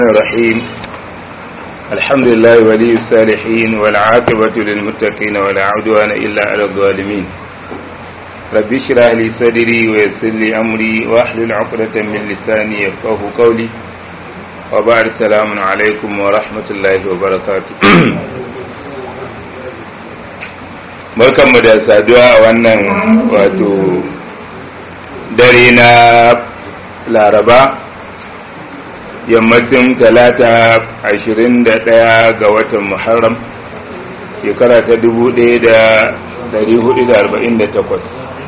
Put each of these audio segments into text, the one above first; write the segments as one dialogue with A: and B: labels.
A: الرحيم الحمد لله ولي الصالحين والعاقبة للمتقين ولا عدوان إلا على الظالمين رب اشرح لي صدري ويسر لي أمري واحلل عقدة من لساني يفقه قولي وبعد السلام عليكم ورحمة الله وبركاته barkanmu da saduwa a wannan wato dare na laraba yammacin talata ashirin da ɗaya ga watan muharram shekara ta dubu ɗaya da dari hudu da arba'in da takwas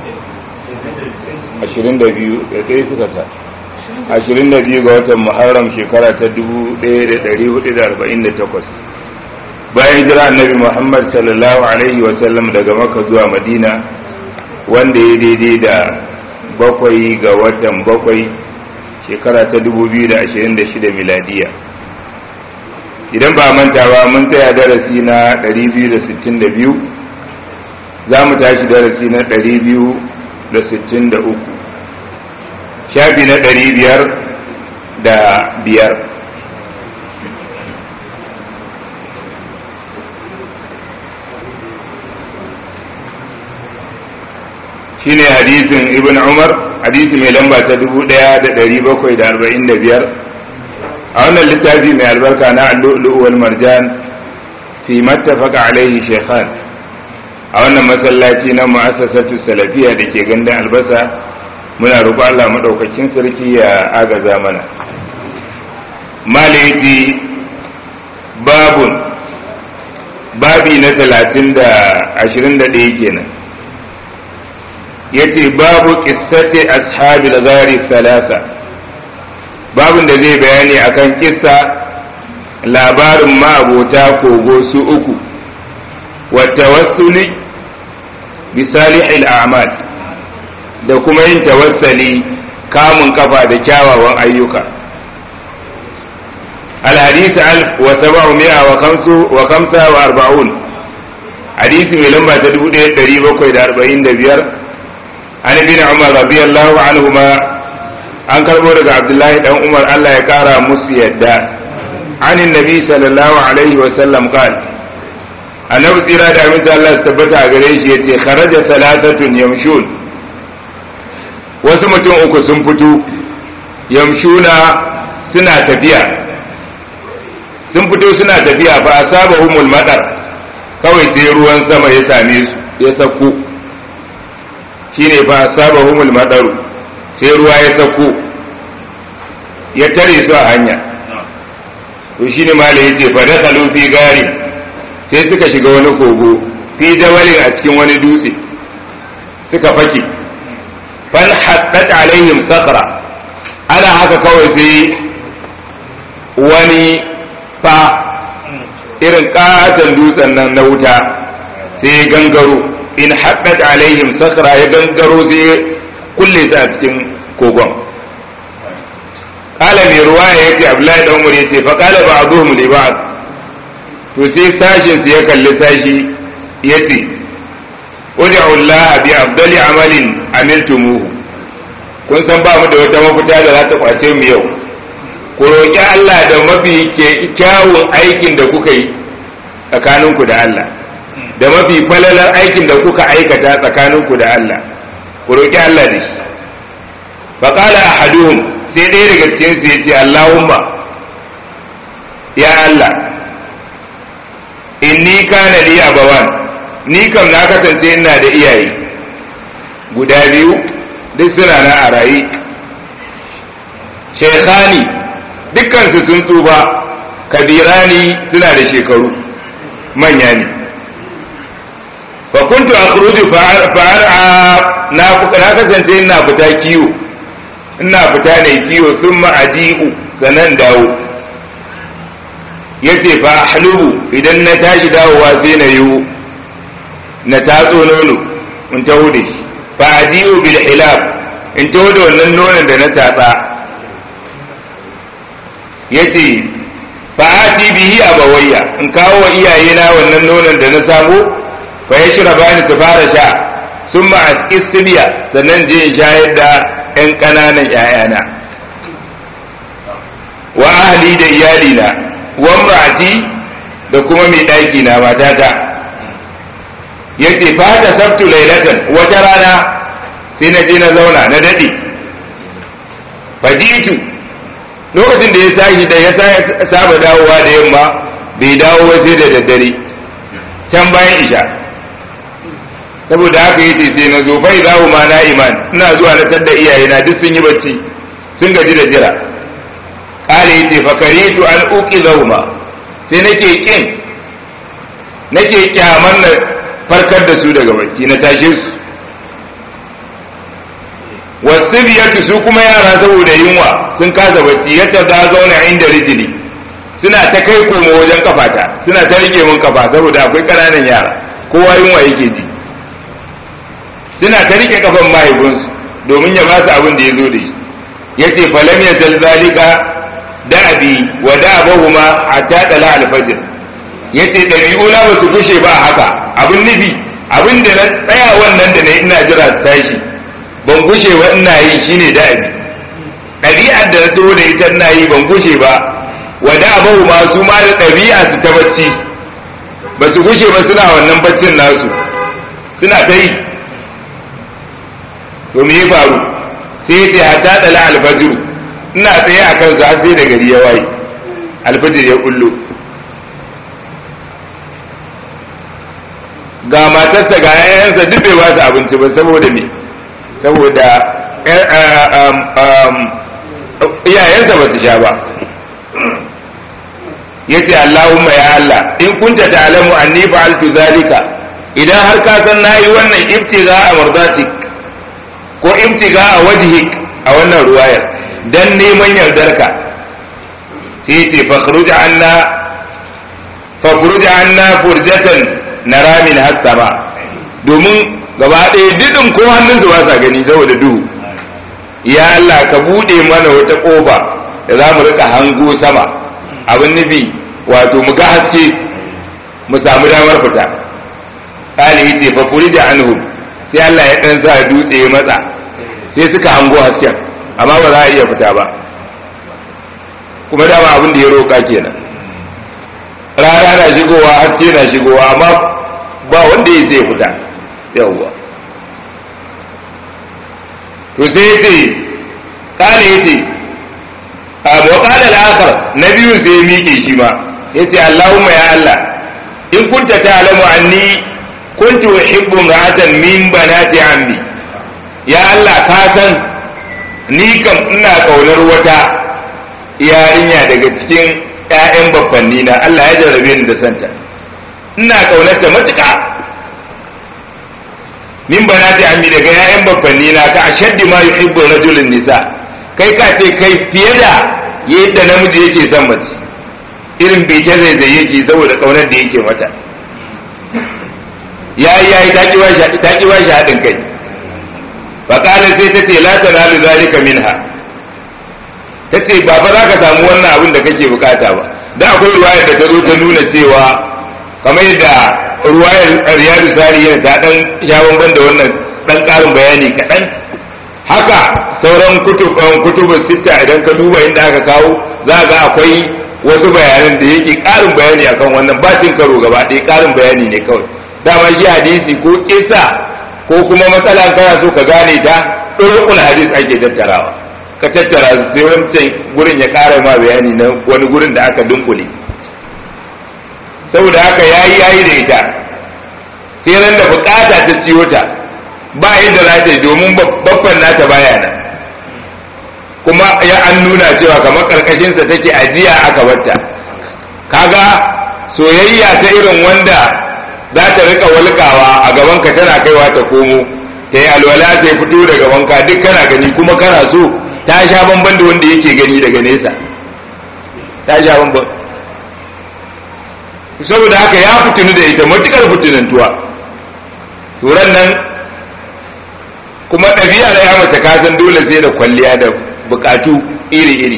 A: ashirin da biyu da ɗaya suka sa ashirin da biyu ga watan muharram shekara ta dubu ɗaya da dari hudu da arba'in da takwas bayan jira annabi muhammad sallallahu alaihi wasallam daga maka zuwa madina wanda ya daidai da bakwai ga watan bakwai shekara ta 2026 miladiya idan ba manta ba mun tsaya darasi na 262 za mu tashi darasi na 263 shafi na 500 da biyar shine hadisin ibn umar hadisi mai lamba ta dubu ɗaya da ɗari bakwai da arba'in da biyar a wannan littafi mai albarka na allu'ulu wal marjan fi mattafaka alaihi shekhan a wannan masallaci na mu'assasatu salafiya da ke gandun albasa muna roƙo Allah maɗaukakin sarki ya agaza mana malaiti babun babi na talatin da ashirin da ɗaya kenan yace babu qissati ashabil ghari salasa babun da zai bayani akan kissa labarin ma'abota kogo su uku wa tawassuli bi salihil a'mal da kuma yin tawassali kamun kafa da kyawawan ayyuka الحديث ألف وسبعمائة وخمسة وخمسة وأربعون حديث من لما تدبو دي تريبا كويد أربعين دبير an bin umar radiyallahu anhuma an karbo daga abdullahi dan umar Allah ya kara musu yadda anin nabi sallallahu alaihi wa sallam qal annabi tsira da aminta Allah tabbata a gare shi yace kharaja salatatun yamshun wasu mutum uku sun fito yamshuna suna tafiya sun fito suna tafiya fa asabahumul madar kawai sai ruwan sama ya same su ya sako shine fa sabahumul madaru sai ruwa ya sauko ya tare su a hanya to shine mala yace fa dakhalu fi gari sai suka shiga wani kogo fi jawalin a cikin wani dutse suka fake fal haddat alaihim sakra ana haka kawai sai wani fa irin katon dutsen nan na wuta sai gangaro in haɗaɗ alaihim sakra ya gangaro sai kulle su a cikin kogon kala mai ruwa ya ce abdullahi dan umar ya ce fa kala ba azuhum li ba'd to sai sashin su ya kalli sashi ya ce ud'u Allah bi afdali amalin amiltumuhu kun san ba mu da wata mafita da za ta kwace mu yau ku roƙi Allah da mafi kyawun aikin da kuka yi tsakaninku da Allah da mafi falalar aikin da kuka aikata tsakaninku da Allah ku roƙi Allah da shi faƙala ahaduhum sai ɗaya daga cikin su yace Allahumma ya Allah inni kana li abawan ni kam na kasance ina da iyaye guda biyu duk suna na a raye shekhani dukkan su sun tsufa kabirani suna da shekaru manya ne فكنت أخرج فأرعى na kasance ina fita kiwo ina fita ne kiwo sun ma'adi'u sanan dawo yace fa ahlubu idan na tashi dawowa sai na yiwu na tatso nono in taho da shi fa adi'u bil hilab in taho da wannan nonon da na tatsa yace fa ati bihi abawayya in kawo wa iyayena wannan nonon da na samu fa ya shira bani su fara sha sun ma a sannan je in shayar da 'yan ƙananan ‘ya'yana wa ahli da iyalina wa imra'ati da kuma mai ɗaki na matata yace fa ta sabtu lailatan wata rana sai na je na zauna na dade fajitu lokacin da ya tashi da ya saba dawowa da yamma bai dawo ba sai da daddare can bayan isha saboda haka yace sai na zo bai zawo ma na iman ina zuwa na tadda iyayena duk sun yi bacci sun gaji da jira kare yace fa karitu an uqidahuma sai nake kin nake kyaman na farkar da su daga bacci na tashe su wasu biyartu su kuma yara saboda yunwa sun kasa bacci yadda za zauna inda rijili suna ta kai komo wajen kafata suna ta rike mun kafa saboda akwai ƙananan yara kowa yunwa yake ji suna ta rike kafan mahaifinsu domin ya ba su abin da ya zo da shi yace falam ya zalzalika da'abi wa da'abahuma hatta tala al-fajr yace dabi'una ba su fushe ba haka abin nufi abin da na tsaya wannan da na ina jira su tashi ban gushe ba ina yi shine da'abi ɗabi'ar da na taho da ita ina yi ban gushe ba wa da'abahuma su ma da ɗabi'a su ta bacci ba su gushe ba suna wannan baccin nasu suna ta yi to me ya faru sai ya ce hatta dala alfajiru ina tsaye a kan za sai da gari ya waye alfajir ya kullo ga matarsa ga yayansa duk bai ba su abinci ba saboda me saboda iyayensa ba su sha ba yace Allahumma ya Allah in kunta ta'lamu anni fa'altu zalika idan har ka san nayi wannan ibtiga a mardatik ko ibtiga a wajhik a wannan ruwayar dan neman yardarka sai ce fakhruj anna fakhruj anna furjatan nara min hasama domin gaba ɗaya didin ko hannun su ba sa gani saboda duhu ya Allah ka bude mana wata kofa da za mu rika hango sama abin nufi wato mu ga haske mu samu damar fita kali yace fa furija anhu sai Allah ya dan sa dutse ya matsa sai suka hango hasken amma ba za a iya fita ba kuma dama abin da ya roƙa kenan rana na shigowa haske na shigowa amma ba wanda ya zai fita yawwa to sai ya ce kale ya ce wa kala al-akhar na biyu sai ya miƙe shi ma yace Allahumma ya Allah in kunta ta'lamu anni kuntu uhibbu imra'atan min banati ammi ya Allah ka san ni kam ina kaunar wata yarinya daga cikin ƴaƴan babbanni na Allah ya jarrabe ni da santa ina kaunarta matuƙa min banati ammi daga ƴaƴan babbanni na ka ashaddi ma yuhibbu rajulun nisa kai ka ce kai fiye da yadda namiji yake son mace irin bece zai zai yake saboda kaunar da yake mata yayi yayi ta ki ba shi haɗin kai faƙala sai ta ce la tanalu zalika minha ta ce ba fa za ka samu wannan abin da kake bukata ba da akwai ruwayar da ta zo ta nuna cewa kamar yadda ruwayar riyadu sari yana ta dan sha da wannan dan ƙarin bayani kaɗan haka sauran kutubun sitta idan ka duba inda aka kawo za ga akwai wasu bayanan da yake ƙarin bayani akan wannan ba cin karo gaba ɗaya ƙarin bayani ne kawai dama shi hadisi ko kisa ko kuma matsala kana so ka gane ta ɗorukun hadis ake tattarawa ka tattara su sai wancan gurin ya ƙara ma bayani na wani gurin da aka dunkule saboda haka yayi yayi da ita sai ran da bukata ta ciyo ta ba yadda za ta yi domin babban nata baya nan kuma ya an nuna cewa kamar karkashinsa take ajiya aka batta kaga soyayya ta irin wanda za ta rika walkawa a gaban ka tana kaiwa ta komo ta yi alwala ta yi fito daga wanka duk kana gani kuma kana so ta sha bamban da wanda yake gani daga nesa ta sha bamban saboda haka ya fitinu da ita matukar fitinantuwa turan nan kuma ɗabi'a na ya mace kasan dole sai da kwalliya da bukatu iri-iri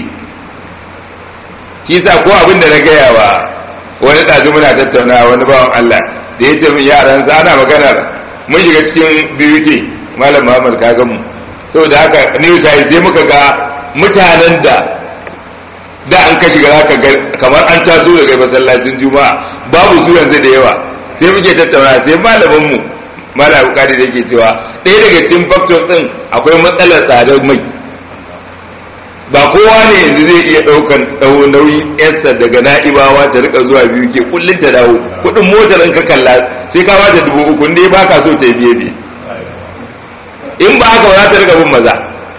A: kisa ko abin da na gaya wa wani ɗazu muna tattauna wani bawan Allah da ya ce min yaran sa ana maganar mun shiga cikin biyu malam Muhammad ka mu saboda haka ne sai sai muka ga mutanen da da an ka shiga zaka ga kamar an taso daga masallacin juma'a babu su yanzu da yawa sai muke tattauna sai malamin mu mala bukari da ke cewa ɗaya daga cikin factors din akwai matsalar tsadar mai ba kowa ne yanzu zai iya ɗaukan nauyin yarsa daga na'ibawa ta rika zuwa biyu ke kullum ta dawo kuɗin motar in ka kalla sai ka bata dubu uku dai ba ka so ta biye biye in ba haka ba za ta rika bin maza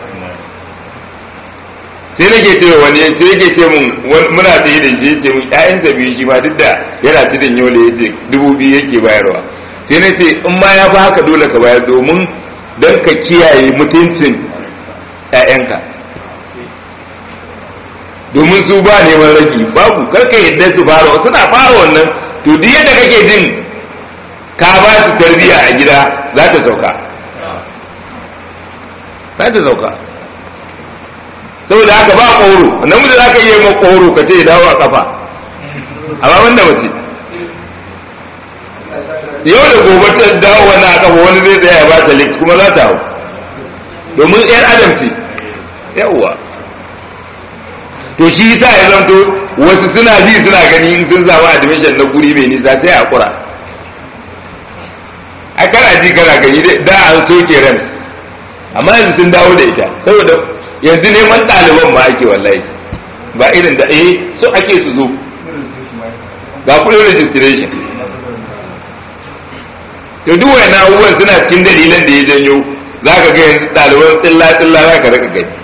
A: sai nake ce wani sai yake ce mun muna ta yi da shi ce mun ƴaƴan sa biyu shi ma duk da yana tudun yole ya ce dubu biyu yake bayarwa sai na ce in ma ya ba haka dole ka bayar domin don ka kiyaye mutuncin ƴaƴanka domin su ba neman ragi babu karka yadda su fara suna fara wannan to duk yadda kake jin ka ba su tarbiyya a gida za ta sauka za ta sauka saboda haka ba ƙoro namiji za ka iya ma ƙoro ka ce dawo a kafa amma wanda mace yau da gobe ta dawo wani a kafa wani zai tsaya ya ba ta lift kuma za ta hau domin yar adam ce yawwa to shi yasa ya zanto wasu suna ji suna gani in sun samu admission na guri mai nisa sai a kura a kana ji kana gani da an soke ran amma yanzu sun dawo da ita saboda yanzu neman ɗaliban ma ake wallahi ba irin da eh so ake su zo ga kudin registration to duk wayannan abubuwan suna cikin dalilan da ya janyo za ka ga yanzu ɗaliban tsilla tsilla za ka raka gani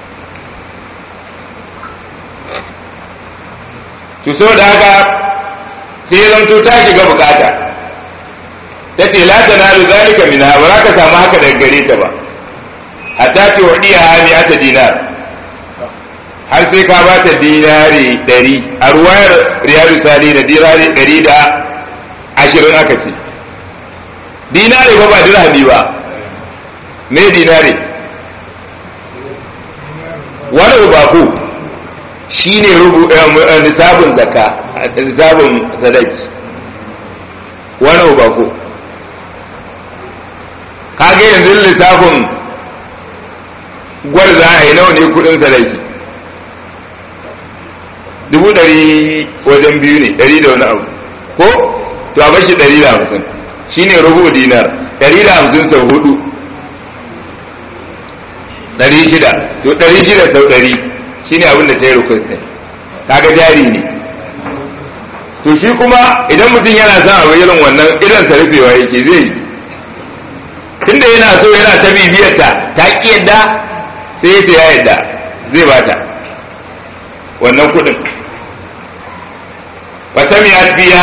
A: to saboda haka sai zanto ta shiga bukata ta ce la tanalu zalika minha ba za ka samu haka daga gare ta ba hatta ta wadiya hali ata dinar har sai ka ba ta dinari ɗari a ruwayar riyadu sali na dinari ɗari da ashirin aka ce dinari ba ba dirhami ba me dinari wani ubaku shi ne nisabin zaka nisabin sadaki wani ubaku kage yanzu lissafin gwal za a yi nawa ne kudin sadaki dubu ɗari wajen biyu ne ɗari da wani abu ko to a bashi ɗari da hamsin shi ne rubu dinar ɗari da hamsin sau hudu ɗari shida to ɗari shida sau ɗari shi ne abin da ta yi rukunsa kaga jari ne to shi kuma idan mutum yana son abu irin wannan idan sa rufewa yake zai yi tunda yana so yana ta bibiyarta ta ƙi yadda sai ya ya yadda zai bata wannan kuɗin fatamiya biya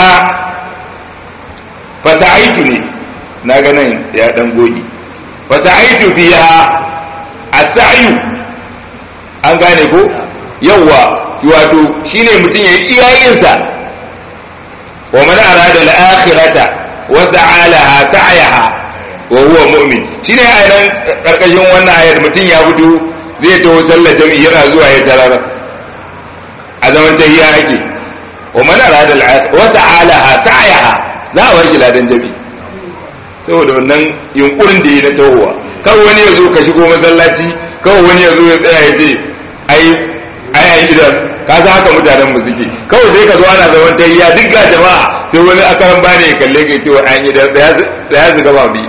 A: fata'aitu ne na ga nan ya dan goge fata'aitu biya as-sa'yu an gane ko yawa wato shine mutum ya yi iyayensa wa man arada al-akhirata wa sa'alaha ta'yaha wa huwa mu'min shine ayan karkashin wannan ayar mutum ya fito zai taho sallar jami'i yana zuwa ya tarar a zaman tahiyya ake wa man arada al-akhirata wa sa'alaha ta'yaha za a bar shi ladan jami'i saboda wannan yunkurin da yi na tahowa kawai wani ya zo ka shigo masallaci kawai wani ya zo ya tsaya ya ce ai ai ai gidan ka san haka mutanen mu suke kawai sai ka zo ana zaman tayya duk ga jama'a sai wani akaran bane ya kalle ka ce wa an yi da ya zuga ba bi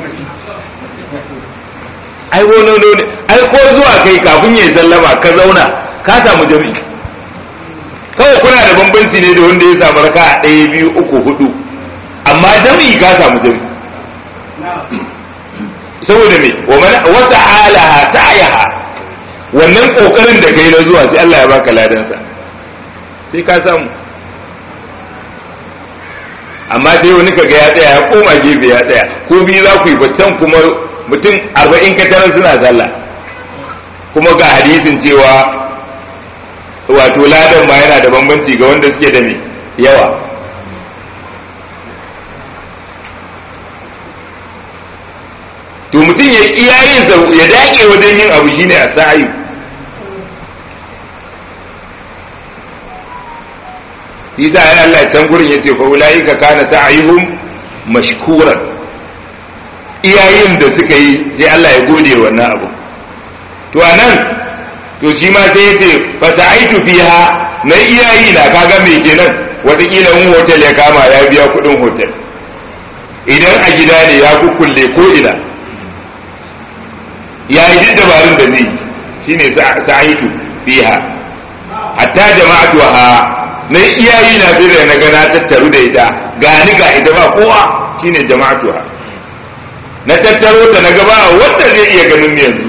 A: ai wono ne ai ko zuwa kai kafin ya sallama ka zauna ka samu jami'i kawai kuna da bambanci ne da wanda ya samu raka a ɗaya biyu uku hudu amma jami'i ka samu jami'i saboda me wata alaha ta'ayaha wannan kokarin da kai na zuwa sai Allah ya baka ladansa sai ka samu amma dai wani kaga ya tsaya ya koma gefe ya tsaya ko biyu za ku yi baccan kuma mutum arba'in katarar suna sallah kuma ga hadisin cewa wato ladan ma yana da bambanci ga wanda suke da me yawa to mutum ya iya yin ya dage wajen yin abu shine a sa'ayi shi sa ya Allah can gurin yace fa ulaika kana sa'ayuhum mashkuran iyayen da suka yi sai Allah ya gode wannan abu to anan to shi ma sai ya ce fa sa'aitu fiha na iyayi na kaga me kenan wataƙila in hotel ya kama ya biya kuɗin hotel idan a gida ne ya kukkulle ko ina ya yi duk dabarun da zai shine sa'aitu fiha hatta jama'atu ha na iyayi na sai da na ga na tattaru da ita gani ga ita ba kowa shine jama'atu ha na tattaro ta na gaba wanda zai iya ganin yanzu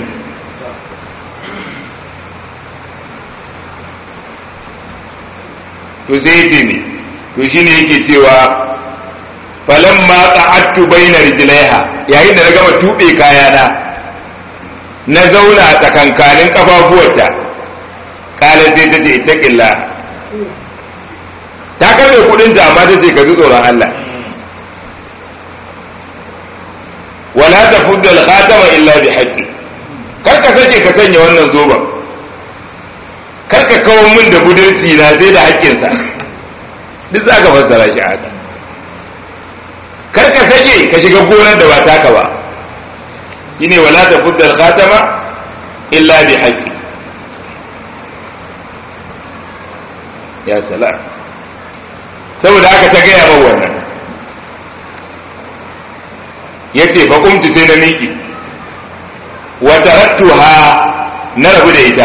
A: to sai ya ne to shine yake cewa falan ma qa'attu baina rijlaiha yayin da na gama tube kayana na zauna a tsakankanin kafafuwarta kala sai ta ce ittaqilla ta karbe kudin ta amma ta ce ka ji tsoron Allah wala tafudda al-khatama illa bi haqqi kar ka sake ka sanya wannan zoban kar ka kawo min da budurci na sai da haƙƙinsa duk za ka fassara shi haka kar ka sake ka shiga gonar da ba taka ba shine wala ta fuddal khatama illa bi haqqi ya salam saboda haka ta gaya min wannan yace fa kumtu sai na miki wa tarattuha na rabu da ita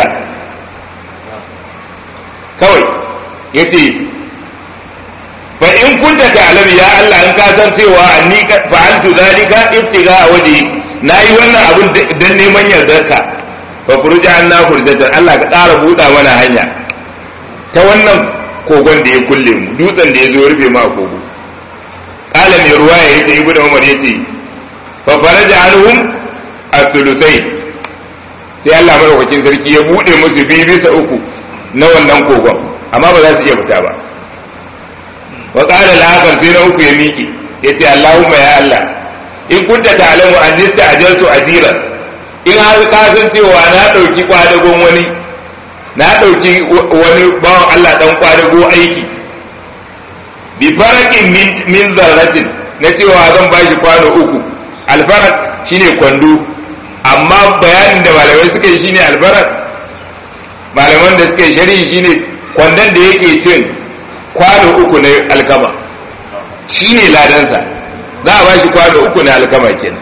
A: kawai yace fa in kunta ta'lamu ya Allah in ka san cewa anni fa'altu zalika ibtiga a waje nayi wannan abun dan neman yardarka fa furja anna furjatan Allah ka ƙara buɗa mana hanya ta wannan kogon da ya kulle mu dutsen da ya zo rufe ma kogo qala mai ruwaya yace ibnu umar yace fa faraja anhum as-sulusai sai Allah madaukakin sarki ya buɗe musu biyu bisa uku na wannan kogon amma ba za su iya fita ba wa qala al-akhar sai na uku ya miƙe yace Allahumma ya Allah in kunta ta'lamu an ajaltu ajira in har ka san cewa na dauki kwadagon wani na dauki wani bawan Allah dan kwadago aiki bi farakin min zarratin na cewa zan bashi kwano uku alfarak shine kwando amma bayanin da malamai suka yi shine alfarak malaman da suka yi shari'i shine kwandon da yake cin kwano uku na alkama shine ladansa za a bashi kwano uku na alkama kenan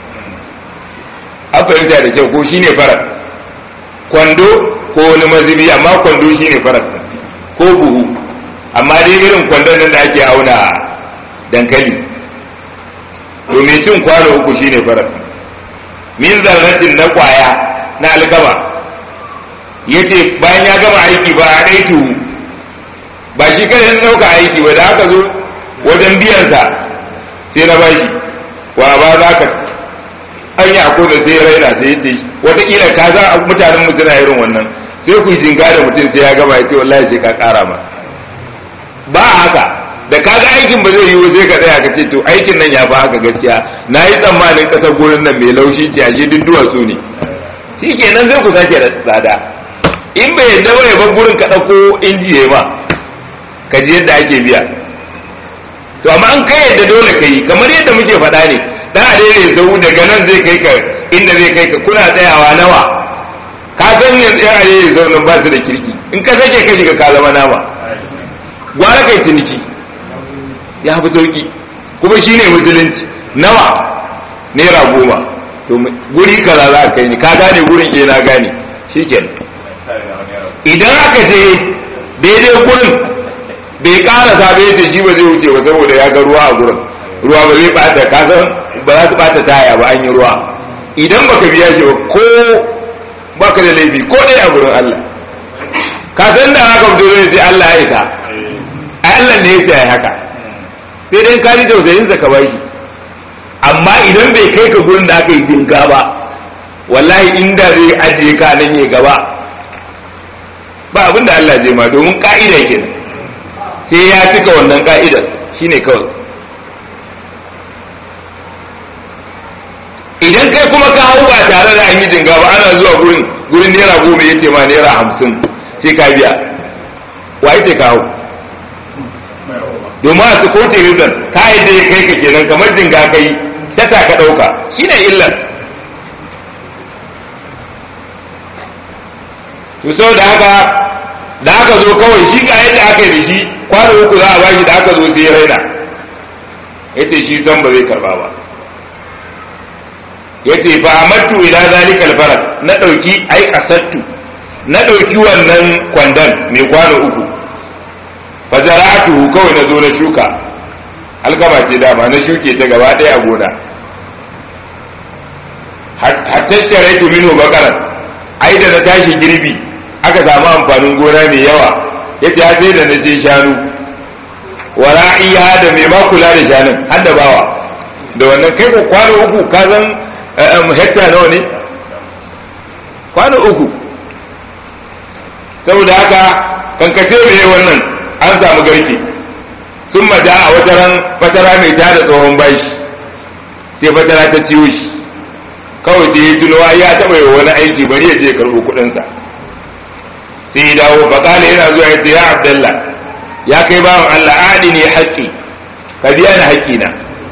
A: an fahimta da kyau ko shine farak kwando ko wani mazubi amma kwando shine farak ko buhu amma dai irin kwandon nan da ake auna dankali to mai cin kwano uku shine farak min zarratin na kwaya na alkama yace bayan ya gama aiki ba a ɗaitu ba shi kada ya ɗauka aiki ba da aka zo wajen biyansa sai na bashi wa ba za ka an yi akwai da sai raina sai yace wataƙila ka za mutanen mu suna irin wannan sai ku jinga da mutum sai ya gama ya ce wallahi sai ka ƙara ma ba haka da kaga aikin ba zai yiwu sai ka tsaya ka ce to aikin nan ya fi haka gaskiya na yi tsammanin kasar gurin nan mai laushi ce ashe duk duwatsu ne shi kenan sai ku sake da tsada in bai yadda ba ya bar gurin ka ɗauko inji ya ma ka ji yadda ake biya to amma an kai yadda dole ka yi kamar yadda muke faɗa ne dan a daidai zau daga nan zai kai ka inda zai kai ka kuna tsayawa nawa ka san yanzu yan arewa zau nan ba su da kirki in ka sake ka shiga ka zama nama gwara kai ciniki ya fi sauki kuma shi ne musulunci nawa naira goma to guri kaza za ka kai ni ka gane gurin ke na gane shikenan idan aka je daidai gurin bai ƙara sabe da shi ba zai wuce ba saboda ya ga ruwa a gurin ruwa ba zai bata ka san ba za su bata taya ba an yi ruwa idan baka biya shi ba ko baka da laifi ko dai a gurin Allah ka san da haka fito zai sai Allah ya isa ai Allah ne ya sai haka sai dai ka ji tausayin ka bashi amma idan bai kai ka gurin da aka yi jinga ba wallahi inda zai ajiye ka nan ya gaba ba abin da Allah zai ma domin ka'ida ke sai ya cika wannan ka'idar shine kawai idan kai kuma ka hau ba tare da an yi jinga ba ana zuwa gurin gurin naira goma yake ma naira hamsin sai ka biya wa yake ka hau domin a sukote rizan ka yadda ya kai ka kenan kamar jinga kai tata ka ɗauka shine illar to saboda haka da aka zo kawai shi ga yadda aka yi da shi kwano uku za a bashi da aka zo sai raina yace shi san ba zai karba ba yace fa amattu ila zalikal faras na dauki ai kasattu na dauki wannan kwandon mai kwano uku fa zara'atu kawai na zo na shuka alkama ce dama na shuke ta gaba ɗaya a gona hatta sharaitu minhu bakaran ai da na tashi girbi aka samu amfanin gona mai yawa yace ya sai da na je shanu wara'iya da mai ma kula da shanun har da bawa da wannan kai ko kwano uku ka san hekta nawa ne kwano uku saboda haka kankace mai wannan an samu garke sun maja a wataran fatara mai tada tsohon bashi sai fatara ta ciwo shi kawai da ya tuno ya taɓa yi wani aiki bari ya je karɓo kuɗinsa sai ya dawo faƙala yana zuwa ya ce ya abdallah ya kai bawan Allah adi ne haƙƙi ka biya ni haƙƙina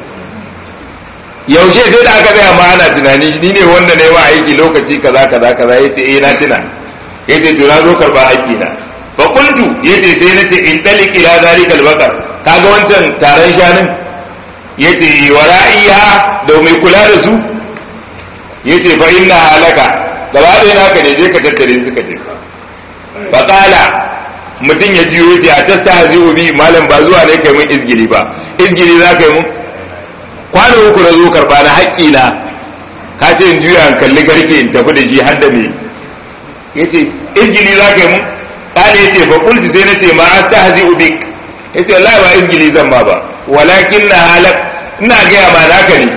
A: yaushe sai da aka gaya ma ana tunani ni ne wanda na yi wa aiki lokaci kaza kaza kaza ya ce eh na tuna ya ce to na zo karɓa haƙƙina fa qultu ya ce sai na ce in talik ila zalika albaqar kaga wancan taron shanun ya ce wara'iha da mai kula da su ya ce fa inna halaka gaba ɗaya naka ne je ka tattare suka je fa qala mutum ya jiyo ya ta ta hazi bi malam ba zuwa ne kai mun izgili ba izgili za ka yi mun kwano uku na zo karba na haƙƙi na ka ce in juya in kalli garke in tafi da shi har da me yace izgili za ka yi mun kana yace fa qultu sai nace ma astahzi bik yace wallahi ba izgili zan ma ba walakin na halak ina ga ma naka ne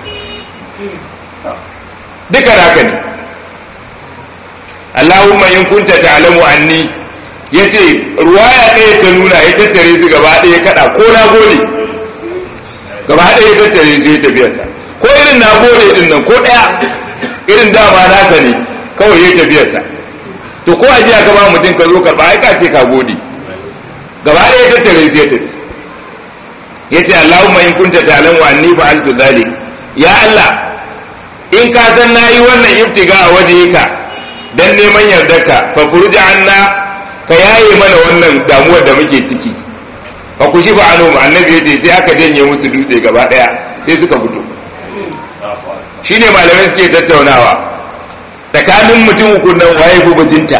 A: duka naka ne Allahumma in kunta ta'lamu anni yace ruwaya ɗaya ta nuna ya tattare su gaba ɗaya kaɗa ko na gode gaba ɗaya ya tattare su ya tafiya ta ko irin na gode din nan ko ɗaya irin dama naka ne kawai ya tafiya ta to ko a jiya ka ba mutum ka zo karɓa ai ka ce ka gode gaba ɗaya ya tattare su ya tafi yace Allahumma in kunta ta'lamu anni fa'altu dhalik ya Allah in ka san nayi wannan ibtiga a wajhika dan neman yardarka fa furja anna ka yaye mana wannan damuwar da muke ciki fa ku shifa anu annabi yace sai aka janye musu dutse gaba daya sai suka fito shine malamai suke tattaunawa tsakanin mutum uku nan waye ku bajinta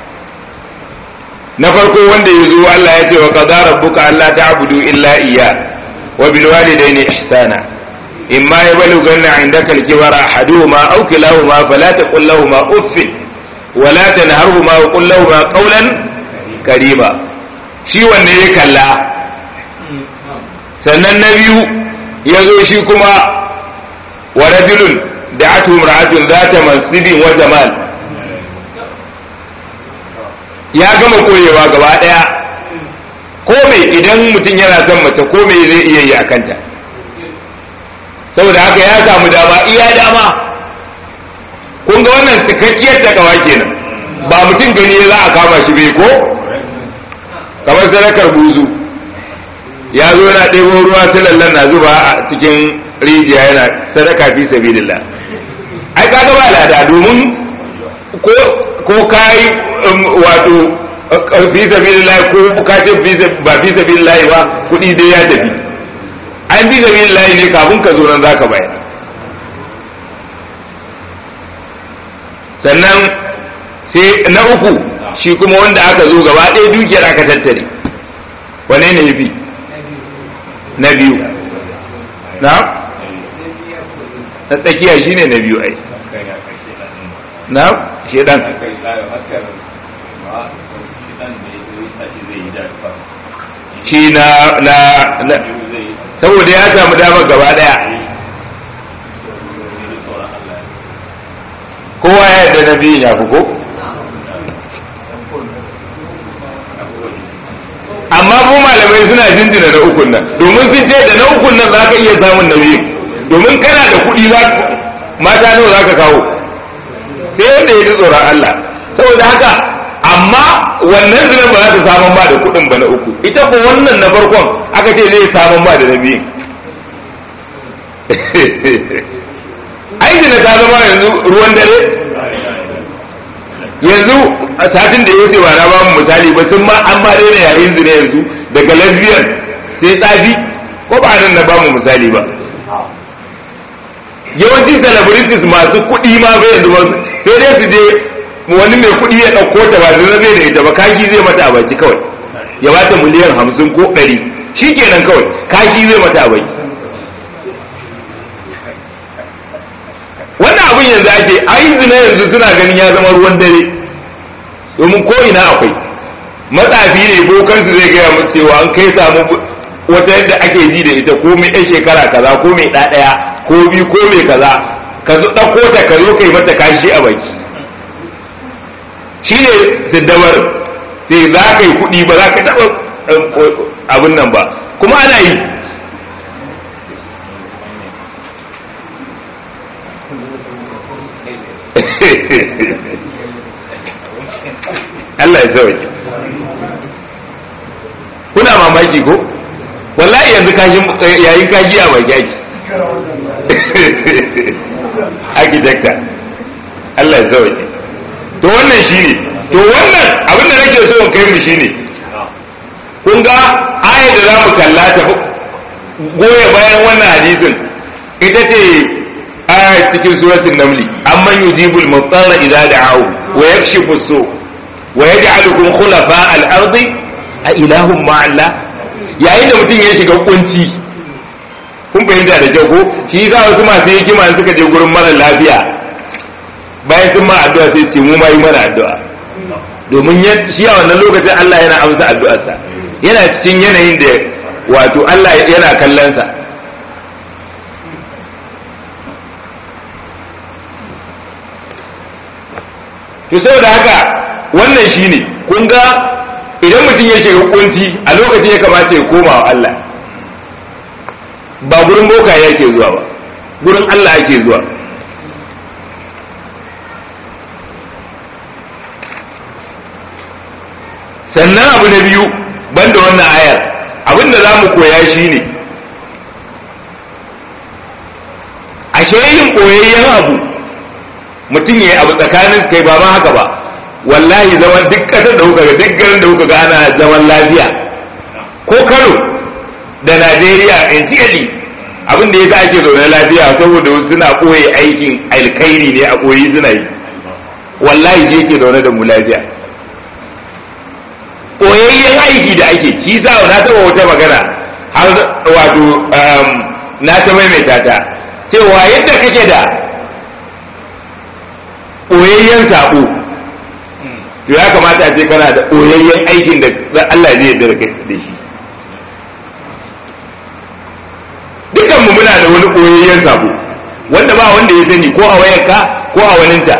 A: na farko wanda ya zo Allah ya ce wa qadara rabbuka alla ta'budu illa iyya wa bil walidayni ihsana imma yablughanna 'indaka al-kibara ahaduhuma aw kilahuma fala taqul lahumu uffin ولا تنهرهما وقل لهما قولا كريما shi wanne ya kalla sannan na biyu ya zo shi kuma wa rajulun da atu imra'atun zata mansibin wa jamal ya gama koyewa gaba daya ko mai idan mutum yana son mace ko mai zai iya yi a kanta saboda haka ya samu dama iya dama kun ga wannan cikakkiyar takawa kenan ba mutum gani za a kama shi bai ko kamar sadakar buzu ya zo yana ɗebo ruwa lallan na zuba a cikin rijiya yana sadaka fi sabilillah ai kaga ba lada domin ko ko kai wato fi sabilillah ko ka ce ba fi sabilillah ba kuɗi dai ya tafi an fi sabilillah ne kafin ka zo nan zaka bayar sannan sai na uku shi kuma wanda aka zo gaba ɗaya dukiyar aka tattare wane ne fi na biyu na na tsakiya shi ne na biyu ai na shedan shi na na saboda ya samu damar gaba ɗaya kowa ya yarda na biyun ya fi ko amma ko malamai suna jinjina na ukun nan domin sun ce da na ukun nan za ka iya samun na biyun domin kana da kuɗi za mata nawa za ka kawo sai wanda ya ji tsoron Allah saboda haka amma wannan zinan ba za ta samun ba da kuɗin ba na uku ita ko wannan na farkon aka ce zai samun ba da na biyun aiki da ta zama yanzu ruwan dare yanzu a satin da ya wuce ba na ba mu misali ba sun ma an ma daina yayin zina yanzu daga lesbian sai tsafi ko ba nan na ba mu misali ba yawanci celebrities masu kuɗi ma bai yanzu ba sai dai su je wani mai kuɗi ya ɗauko ta ba zai zai da ita ba kashi zai mata a baki kawai ya bata miliyan hamsin ko ɗari shi kenan kawai kashi zai mata a baki wannan abin yanzu ake ayin zina yanzu suna ganin ya zama ruwan dare domin ko ina akwai matsafi ne bokansu zai gaya musu cewa an kai samu wata yadda ake ji da ita ko mai ɗan shekara kaza ko mai ɗaɗaya ko biyu ko mai kaza ka zo ɗauko ta ka zo kai mata kashi a baki shi ne siddabar sai za ka yi kuɗi ba za ka taɓa abin nan ba kuma ana yi Allah ya sauke kuna mamaki ko wallahi yanzu kashin yayin kashi a baki ake architecta Allah ya sauke to wannan shine to wannan abin da nake so in kai mu shine kun ga ayar da za mu kalla ta goya bayan wannan hadisin ita ce aya cikin suratul namli amman yujibul mutarra idza da'ahu wa yakshifu su wa yaj'alukum khulafa al-ardi a ilahum ma'alla yayin da mutum ya shiga kunci kun fahimta da kyau ko shi yasa wasu masu hikima suka je gurin mara lafiya bayan sun ma addu'a sai ce mu ma yi mana addu'a domin shi a wannan lokacin Allah yana amsa addu'arsa yana cikin yanayin da wato Allah yana kallon sa to saboda haka wannan shine kun ga idan mutum ya shiga kunci a lokacin ya kamata ya koma wa Allah ba gurin boka yake zuwa ba gurin Allah ake zuwa sannan abu na biyu banda wannan ayar abin da za mu koya shi ne ashe yin koyayyen abu mutum ya yi abu tsakanin kai ba ma haka ba wallahi zaman duk ƙasar da kuka ga duk garin da kuka ga ana zaman lafiya ko kano da najeriya entirely abin da ya sa ake zaune lafiya saboda wasu suna ɓoye aikin alkhairi ne a ɓoye suna yi wallahi je ke zaune da mu lafiya ɓoyayyen aiki da ake shi sa na taɓa wata magana har wato na ta maimaita ta cewa yadda kake da ɓoyayyen saɓo to ya kamata a ce kana da ɓoyayyen aikin da Allah zai yarda da shi dukan mu muna da wani ɓoyayyen saɓo wanda ba wanda ya sani ko a wayarka ko a waninta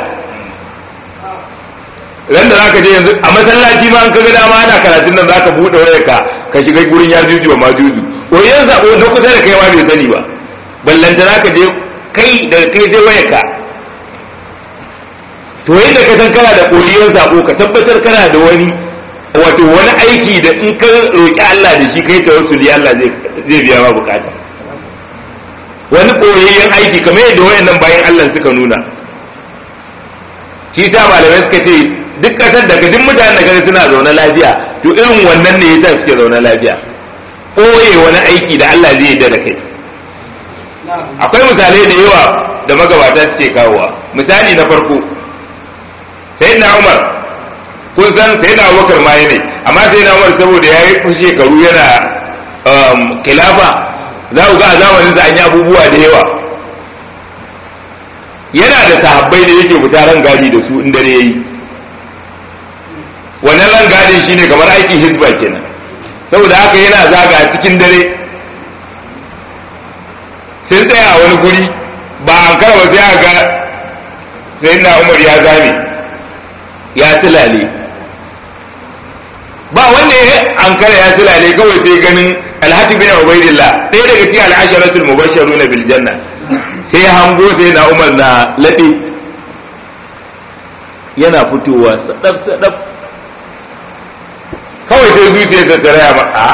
A: ran da zaka je yanzu a masallaci ma an kaga dama ana karatun nan zaka buɗe wayarka ka shiga gurin ya juju ba ma juju ɓoyayyen saɓo na kusa da kai ma bai sani ba ballanta zaka je kai daga kai sai wayarka to yadda ka san kana da koliyar sako ka tabbatar kana da wani wato wani aiki da in ka roƙi Allah da shi kai tawassuli Allah zai biya ma bukata wani koyayyen aiki kamar yadda wayannan bayan Allah suka nuna shi ta malamai suka ce duk kasar da duk mutanen da suna zaune lafiya to irin wannan ne yasa suke zaune lafiya koye wani aiki da Allah zai yarda da kai akwai misalai da yawa da magabata suke kawowa misali na farko sai na umar kun san sai na abubakar ma ne amma sai na umar saboda ya yi shekaru yana kilafa za ku ga a zamanin sa an yi abubuwa da yawa yana da sahabbai da yake fita ran gadi da su in dare yayi wannan ran gadin shine kamar aikin hizba kenan saboda haka yana zaga cikin dare sun tsaya a wani guri ba an karawa sai aka ga sai na umar ya zame ya tilale ba wanda ya ankara ya tilale kawai sai ganin alhaji bin ubaidillah ɗaya daga cikin al'asharatul mubashsharuna bil janna sai hango sai na umar na laɗe yana fitowa sadaf sadaf kawai sai zuciya ta tsaraya ba a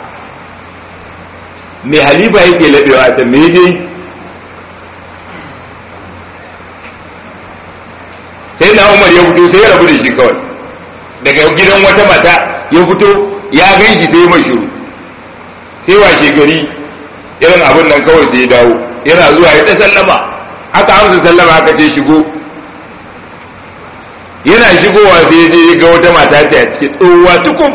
A: me halifa yake laɗewa ta me dai sai na umar ya fito sai ya rabu da shi kawai daga gidan wata mata ya fito ya gan shi sai mai shiru sai washe gari irin abin nan kawai sai ya dawo yana zuwa ya ta sallama aka amsa sallama aka ce shigo yana shigowa sai ya je ga wata mata ce a cikin tsohuwa tukun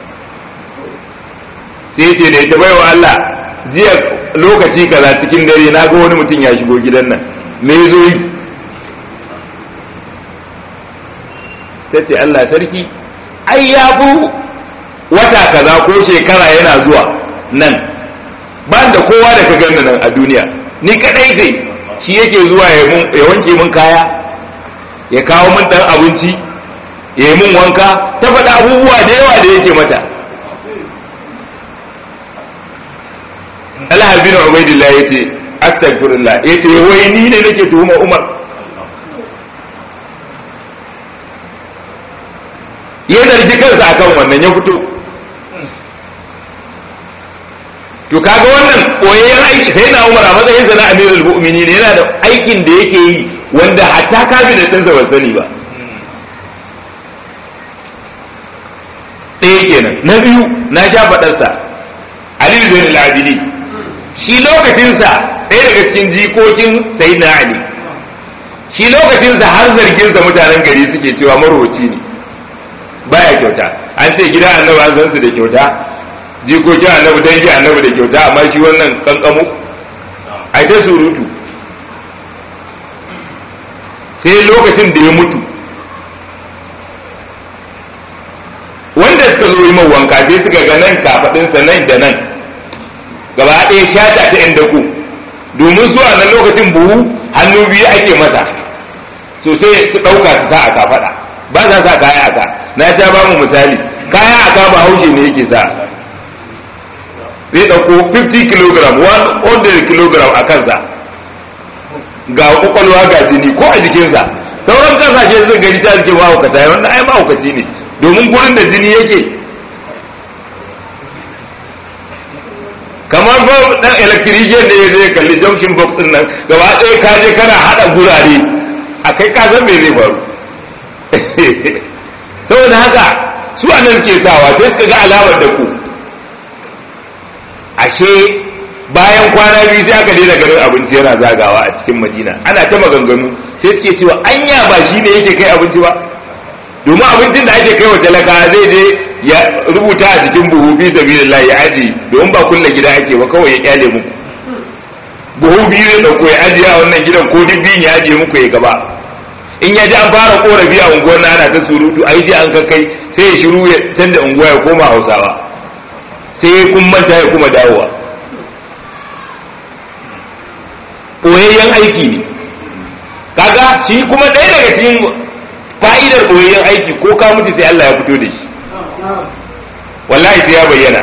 A: sai ce da ita baiwa Allah jiya lokaci kaza cikin dare na ga wani mutum ya shigo gidan nan me zo yi ta ce Allah sarki ai ya bu wata kaza ko shekara yana zuwa nan ban da kowa da ka gani nan a duniya ni kadai sai shi yake zuwa ya wanke min kaya ya kawo min dan abinci ya yi min wanka ta faɗa abubuwa da yawa da yake mata Allah bin Ubaidillah yace astaghfirullah yace wai ni ne nake tuhuma Umar ya zargi kansa akan wannan ya fito to kaga wannan koyayyen aiki sai na Umar a matsayin sa na Amirul Mu'minin yana da aikin da yake yi wanda hatta kabinet ɗinsa ban sani ba ɗaya kenan na biyu na sha faɗarsa Ali bin al-Abidi shi lokacinsa ɗaya daga cikin jikokin Sayyidina Ali shi lokacinsa har zarginsa mutanen gari suke cewa marowaci ne baya kyauta an ce gida annabi an san su da kyauta jikokin annabi dangi annabi da kyauta amma shi wannan kankamu ai ta surutu sai lokacin da ya mutu wanda suka zo yi wanka sai suka ga nan kafaɗinsa nan da nan gaba ɗaya shata ta yan dako domin su a nan lokacin buhu hannu biyu ake masa so sai su ɗauka su sa a kafaɗa ba sa sa kaya aka na ta ba mu misali kaya aka ba haushe ne yake sa zai ɗauko 50 kg 100 kg a kansa ga kwakwalwa ga jini ko a jikinsa sauran kasashe sun gani ta jikin mahaukata wanda ai mahaukaci ne domin gurin da jini yake kamar ba dan electrician da ya zai kalli junction box din nan gaba ɗaya ka je kana haɗa gurare a kai ka san me zai faru saboda haka su a nan ke sawa sai suka ga alamar da ku ashe bayan kwana biyu sai aka daina ganin abinci yana zagawa a cikin madina ana ta maganganu sai suke cewa anya ba shi ne yake kai abinci ba domin abincin da ake kai wa talaka zai je ya rubuta a cikin buhu fi sabilillah ya aji domin ba kulle gida ake ba kawai ya kyale muku buhu biyu zai dauko ya ajiye a wannan gidan ko duk biyun ya ajiye muku ya gaba in ya ji an fara korafi a unguwar ana ta surutu ai ji an kai sai ya shiru ya canza unguwa ya koma hausawa sai kun manta ya kuma dawowa ɓoyayyen aiki ne kaga shi kuma ɗaya daga cikin fa'idar ɓoyayyen aiki ko ka mutu sai Allah ya fito da shi wallahi sai ya bayyana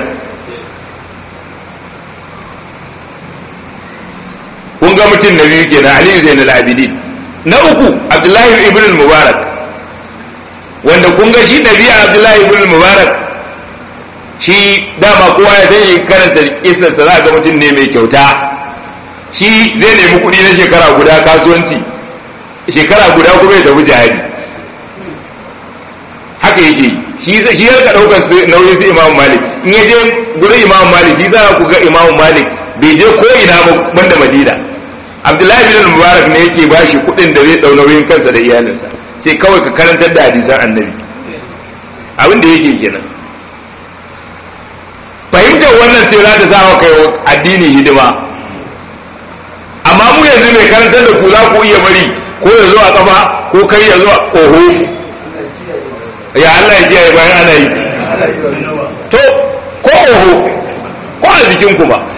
A: kun ga mutum na biyu kenan Ali Zain al-Abidin na uku Abdullahi ibn Mubarak wanda kun ga shi ɗabi'a Abdullahi ibn Mubarak shi dama kowa ya sani karanta kisarsa za ga mutum ne mai kyauta shi zai nemi kuɗi na shekara guda kasuwanci shekara guda kuma ya tafi jihadi haka yake shi shi ya ka daukar nauyin su Imam Malik in ya je gurin Imam Malik shi za ku ga Imam Malik bai je ko ina ba banda Madina Abdullahi bin Mubarak ne yake ba shi kuɗin da zai dau nauyin kansa da iyalinsa sai kawai ka karantar da hadisan Annabi abin da yake kenan fahimtar wannan sai za ta sa kai addini hidima amma mu yanzu mai karantar da ku za ku iya bari ko ya zo a kafa ko kai ya zo a oho ya Allah ya kiyaye bayan ana yi to ko oho ko a jikin ku ba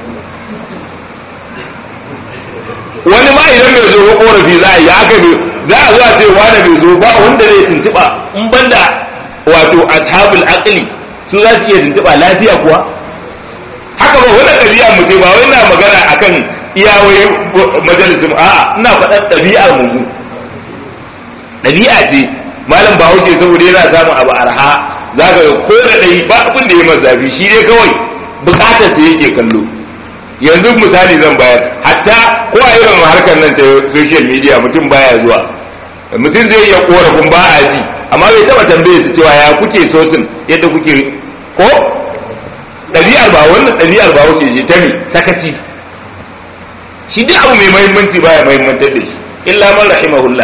A: wani ma idan bai zo ko korafi za a yi haka bai za a zuwa ce wani bai zo ba wanda zai tuntuɓa in banda wato ashabul aqli su za su iya tuntuɓa lafiya kuwa haka ba wani ɗabi'a mu ce ba wai na magana akan iyawai majalisun a'a ina faɗar ɗabi'ar mu ɗabi'a ce malam bahaushe saboda yana samun abu arha za ka ga ko da ɗai ba abin da ya masa zafi shi dai kawai bukatar sa yake kallo yanzu misali zan bayar hatta ko a irin harkar nan ta social media mutum baya zuwa mutum zai iya korafin ba a ji amma bai taba tambaye su cewa ya kuke sosin yadda kuke ko ɗabi'ar ba wannan ɗabi'ar ba wuce ce ta ne sakaci shi duk abu mai mahimmanci baya mahimmantar da shi illa man rahimahullah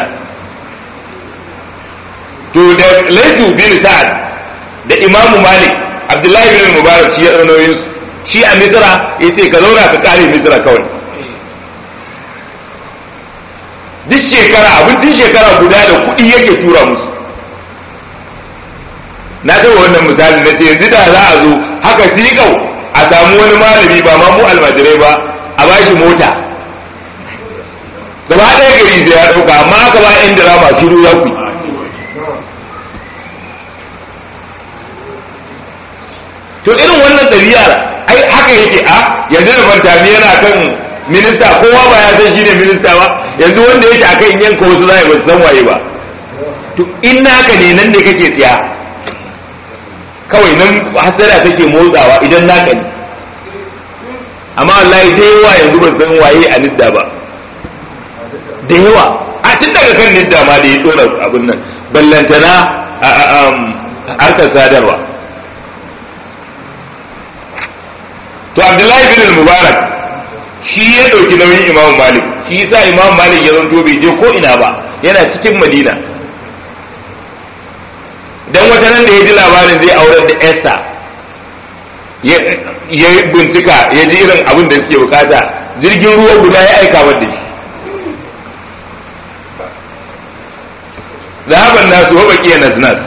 A: to da laifu bin sa'ad da imamu malik abdullahi bin mubarak shi ya ɗaunoyin shi a misra ya ce ka zauna ka kare misra kawai duk shekara abincin shekara guda da kuɗi yake tura musu na taɓa wannan misali na ce yanzu da za a zo haka siƙau a samu wani malami ba ma mu almajirai ba a ba shi mota gaba ɗaya gari sai ya ɗauka amma aka ba yan dirama shiru ya ku to irin wannan ɗabi'ar ai haka yake a yanzu da fantami yana kan minista kowa ba ya san shine minista ba yanzu wanda yake akan yanka wasu zai ba san waye ba to in naka ne nan da kake tsiya kawai nan hasara take motsawa idan naka ne amma wallahi da yawa yanzu ba san waye a nidda ba da yawa a tun daga kan nidda ma da ya tsora abin nan ballantana a harkar sadarwa to abdullahi bin mubarak shi ya ɗauki nauyin imam malik shi yasa imam malik ya zanto bai je ko ina ba yana cikin madina dan wata nan da ya ji labarin zai aurar da Esther ya bincika ya ji irin abin da suke bukata jirgin ruwa guda ya aika da shi zahaban nasu wa baqiya nasnas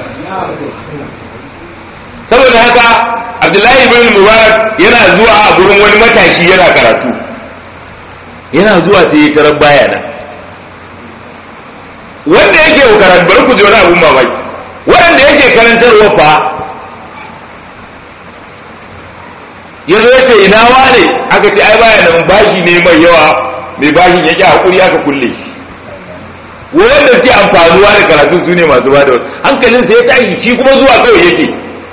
A: saboda haka abdullahi bin mubarak yana zuwa a gurin wani matashi yana karatu yana zuwa sai ya tarar baya nan wanda yake karatu bari ku ji wani abun mamaki waɗanda yake karantarwa fa ya zo ya ce ina wane aka ce ai baya nan bashi ne mai yawa mai bashin yake hakuri aka kulle shi wanda suke amfanuwa da karatu su ne masu ba da hankalinsa ya tashi shi kuma zuwa kawai yake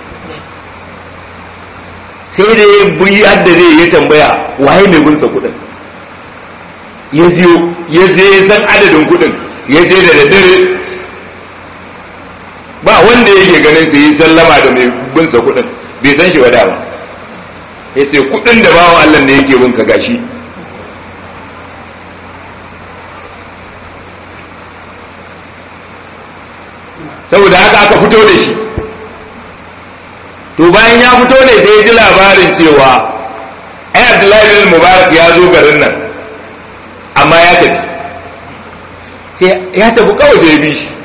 A: sai da ya buyi hadda zai ya tambaya waye mai gunsa kuɗin ya ziyo ya je ya san adadin kuɗin ya je da daddare ba wanda yake ganin sai yi sallama da mai binsa kuɗin bai san shi ba dama ya ce kuɗin da bawan Allah ne yake binka gashi saboda haka aka fito da shi to bayan ya fito ne sai ya ji labarin cewa ai Abdullahi bin Mubarak ya zo garin nan amma ya tafi ya tafi kawai da ya bi shi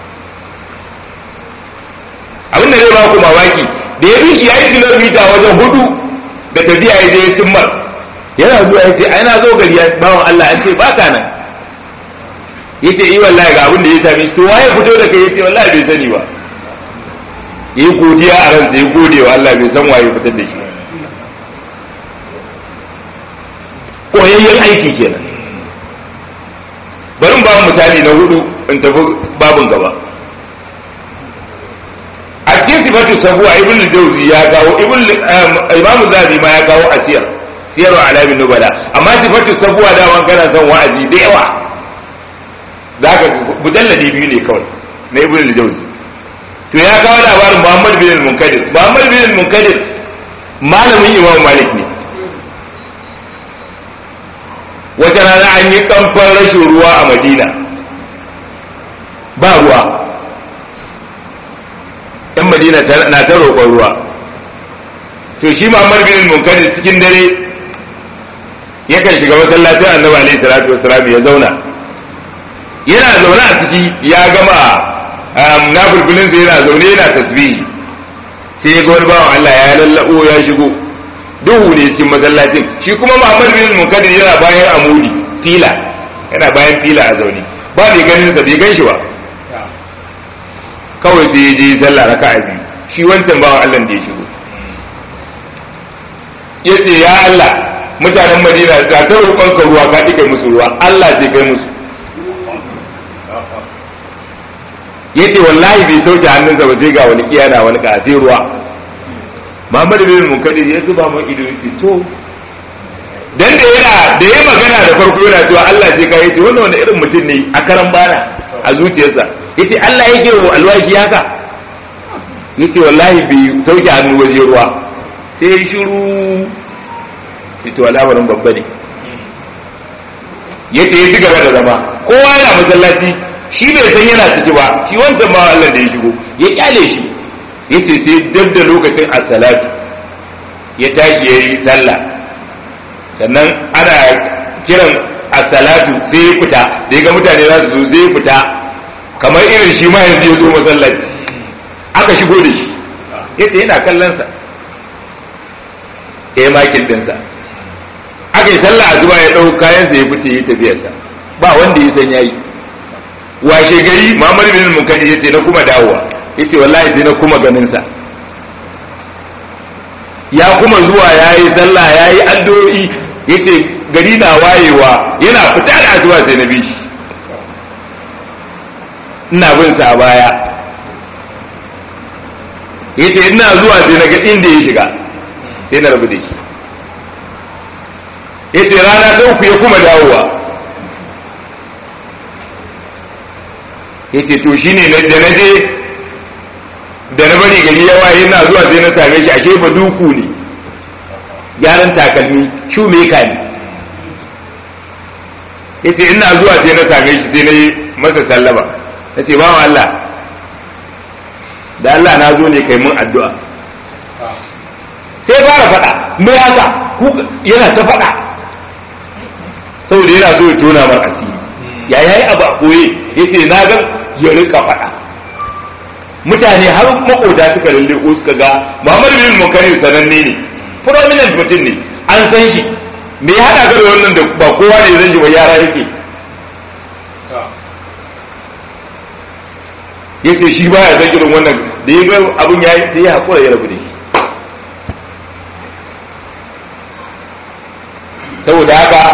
A: abin da zai ba ku mamaki da ya bi shi ya yi kilomita wajen hudu da tafiya ya je ya cimmar yana zuwa ya ce ai na zo gari ya bawan Allah an ce ba ka nan ya ce yi wallahi ga abin da ya sami to waye fito da kai ya ce wallahi bai sani ba yi godiya a ransa ya gode wa Allah bai san waye fitar da shi koyayyen aiki kenan bari ba misali na hudu in tafi babin gaba a cikin sifatu sabuwa ibn jauzi ya kawo ibn imam zabi ma ya kawo a siyar siyar wa alamin nubala amma sifatu sabuwa da wan kana son wa'azi da yawa zaka mujalladi biyu ne kawai na ibn jauzi to ya kawo labarin muhammad bin munkadir muhammad bin munkadir malamin imam malik ne wata rana an yi kamfan rashin ruwa a madina ba ruwa yan madina na ta roƙon ruwa to shi Muhammad bin Munkadir cikin dare yakan shiga masallacin Annabi alaihi salatu wassalam ya zauna yana zaune a ciki ya gama nafilfilin sa yana zaune yana tasbihi sai ga wani bawan Allah ya lallabo ya shigo duhu ne cikin masallacin shi kuma Muhammad bin Munkadir yana bayan amudi fila yana bayan fila a zaune ba mai ganin sa bai gan shi ba kawai sai ya je sallah raka'a biyu shi wancan bawan Allah da ya shigo ya ce ya Allah mutanen Madina ga ta roƙon ka ruwa ka kai musu ruwa Allah ce kai musu ya ce wallahi bai sauke hannunsa ba sai ga wani kiyana wani ka sai ruwa Muhammad bin Munkadir ya zuba mun ido ya ce to dan da yana da yayi magana da farko yana cewa Allah ce kai ce wannan wanda irin mutum ne a karan bana a zuciyarsa yace Allah yake wa alwashi haka yace wallahi bai sauke hannu waje ruwa sai ya shiru yace al'amarin babba ne yace ya ci gaba da zama kowa yana masallaci shi bai san yana ciki ba shi wancan ma Allah da ya shigo ya kyale shi yace sai dab da lokacin as-salatu ya tashi yayi sallah sannan ana kiran as-salatu sai ya fita da ga mutane za su zo sai ya fita kamar irin shi ma yanzu ya zo masallaci aka shigo da shi yace yana kallon sa ya makin dinsa aka yi sallah a zuba ya ɗau kayansa ya fice ya tafiyarsa ba wanda ya san yayi washe gari Muhammad bin Munkadi yace na kuma dawowa yace wallahi sai na kuma ganin sa ya kuma zuwa yayi sallah yayi addu'o'i yace gari na wayewa yana fita da addu'a sai na bi shi ina bin sa a baya yace ina zuwa sai na ga inda ya shiga sai na rabu da shi yace rana ta uku ya kuma dawowa yace to shine na da naje da na bari gari ya waye ina zuwa sai na same shi ashe ba duku ne gyaran takalmi shoemaker ne yace ina zuwa sai na same shi sai na yi masa sallama nace bawan Allah da Allah na zo ne kai mun addu'a sai fara faɗa me haka yana ta faɗa saboda yana so ya tona mar asiri ya yayi abu a koye yace na ga ya rika faɗa mutane har makota suka lalle ko suka ga Muhammad bin Mukarrir sananne ne prominent mutum ne an san shi me ya hada ka da wannan da ba kowa ne zan ji ba yara yake yace shi baya san irin wannan da ya ga abun ya sai ya hakura ya rabu da shi saboda haka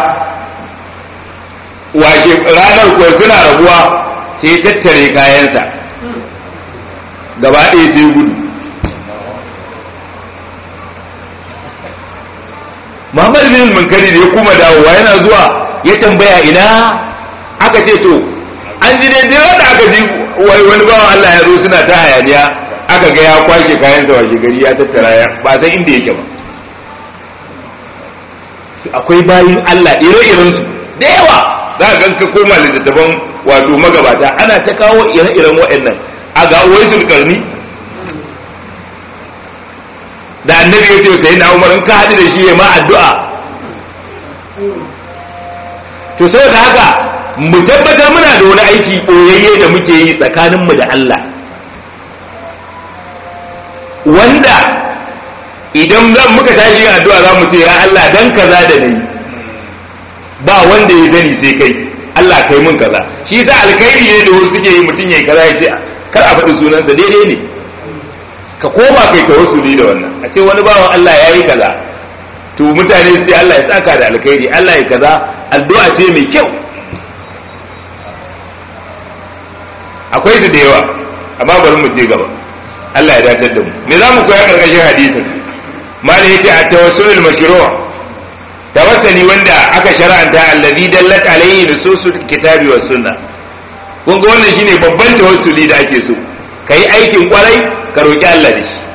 A: washe ranar kuwa suna rabuwa sai tattare kayansa gaba ɗaya sai gudu Muhammad bin Munkari da ya kuma dawowa yana zuwa ya tambaya ina aka ce to an ji dai dai wanda aka ji wai wani bawan Allah ya zo suna ta hayaniya aka ga ya kwashe kayansa washe gari ya tattara ya ba san inda yake ba akwai bayin Allah ire-iren su da yawa za ka ganka koma littattafan wato magabata ana ta kawo ire-iren waɗannan a ga waisul karni da annabi ya ce sai na umar in ka haɗu da shi ya ma addu'a to saboda haka mu tabbatar muna da wani aiki ɓoyayye da muke yi tsakaninmu da Allah wanda idan zan muka tashi yin addu'a za mu ce ya Allah dan kaza da nayi ba wanda ya sani sai kai Allah kai mun kaza shi sa alkhairi ne da wasu suke yi mutum yayi kaza ya ce kar a faɗi sunansa daidai ne ka koma kai tawassuli da wannan a ce wani bawan Allah ya yi kaza to mutane sai Allah ya saka da alkhairi Allah ya kaza addu'a ce mai kyau akwai su da yawa amma bari mu je gaba Allah ya dace da mu me za mu koya karkashin hadisin malai yace a tawassulul mashru' tawassuli wanda aka shar'anta alladhi dallat alayhi nususul kitabi was sunnah kun ga wannan shine babban tawassuli da ake so kai aikin kwarai ka roki Allah da shi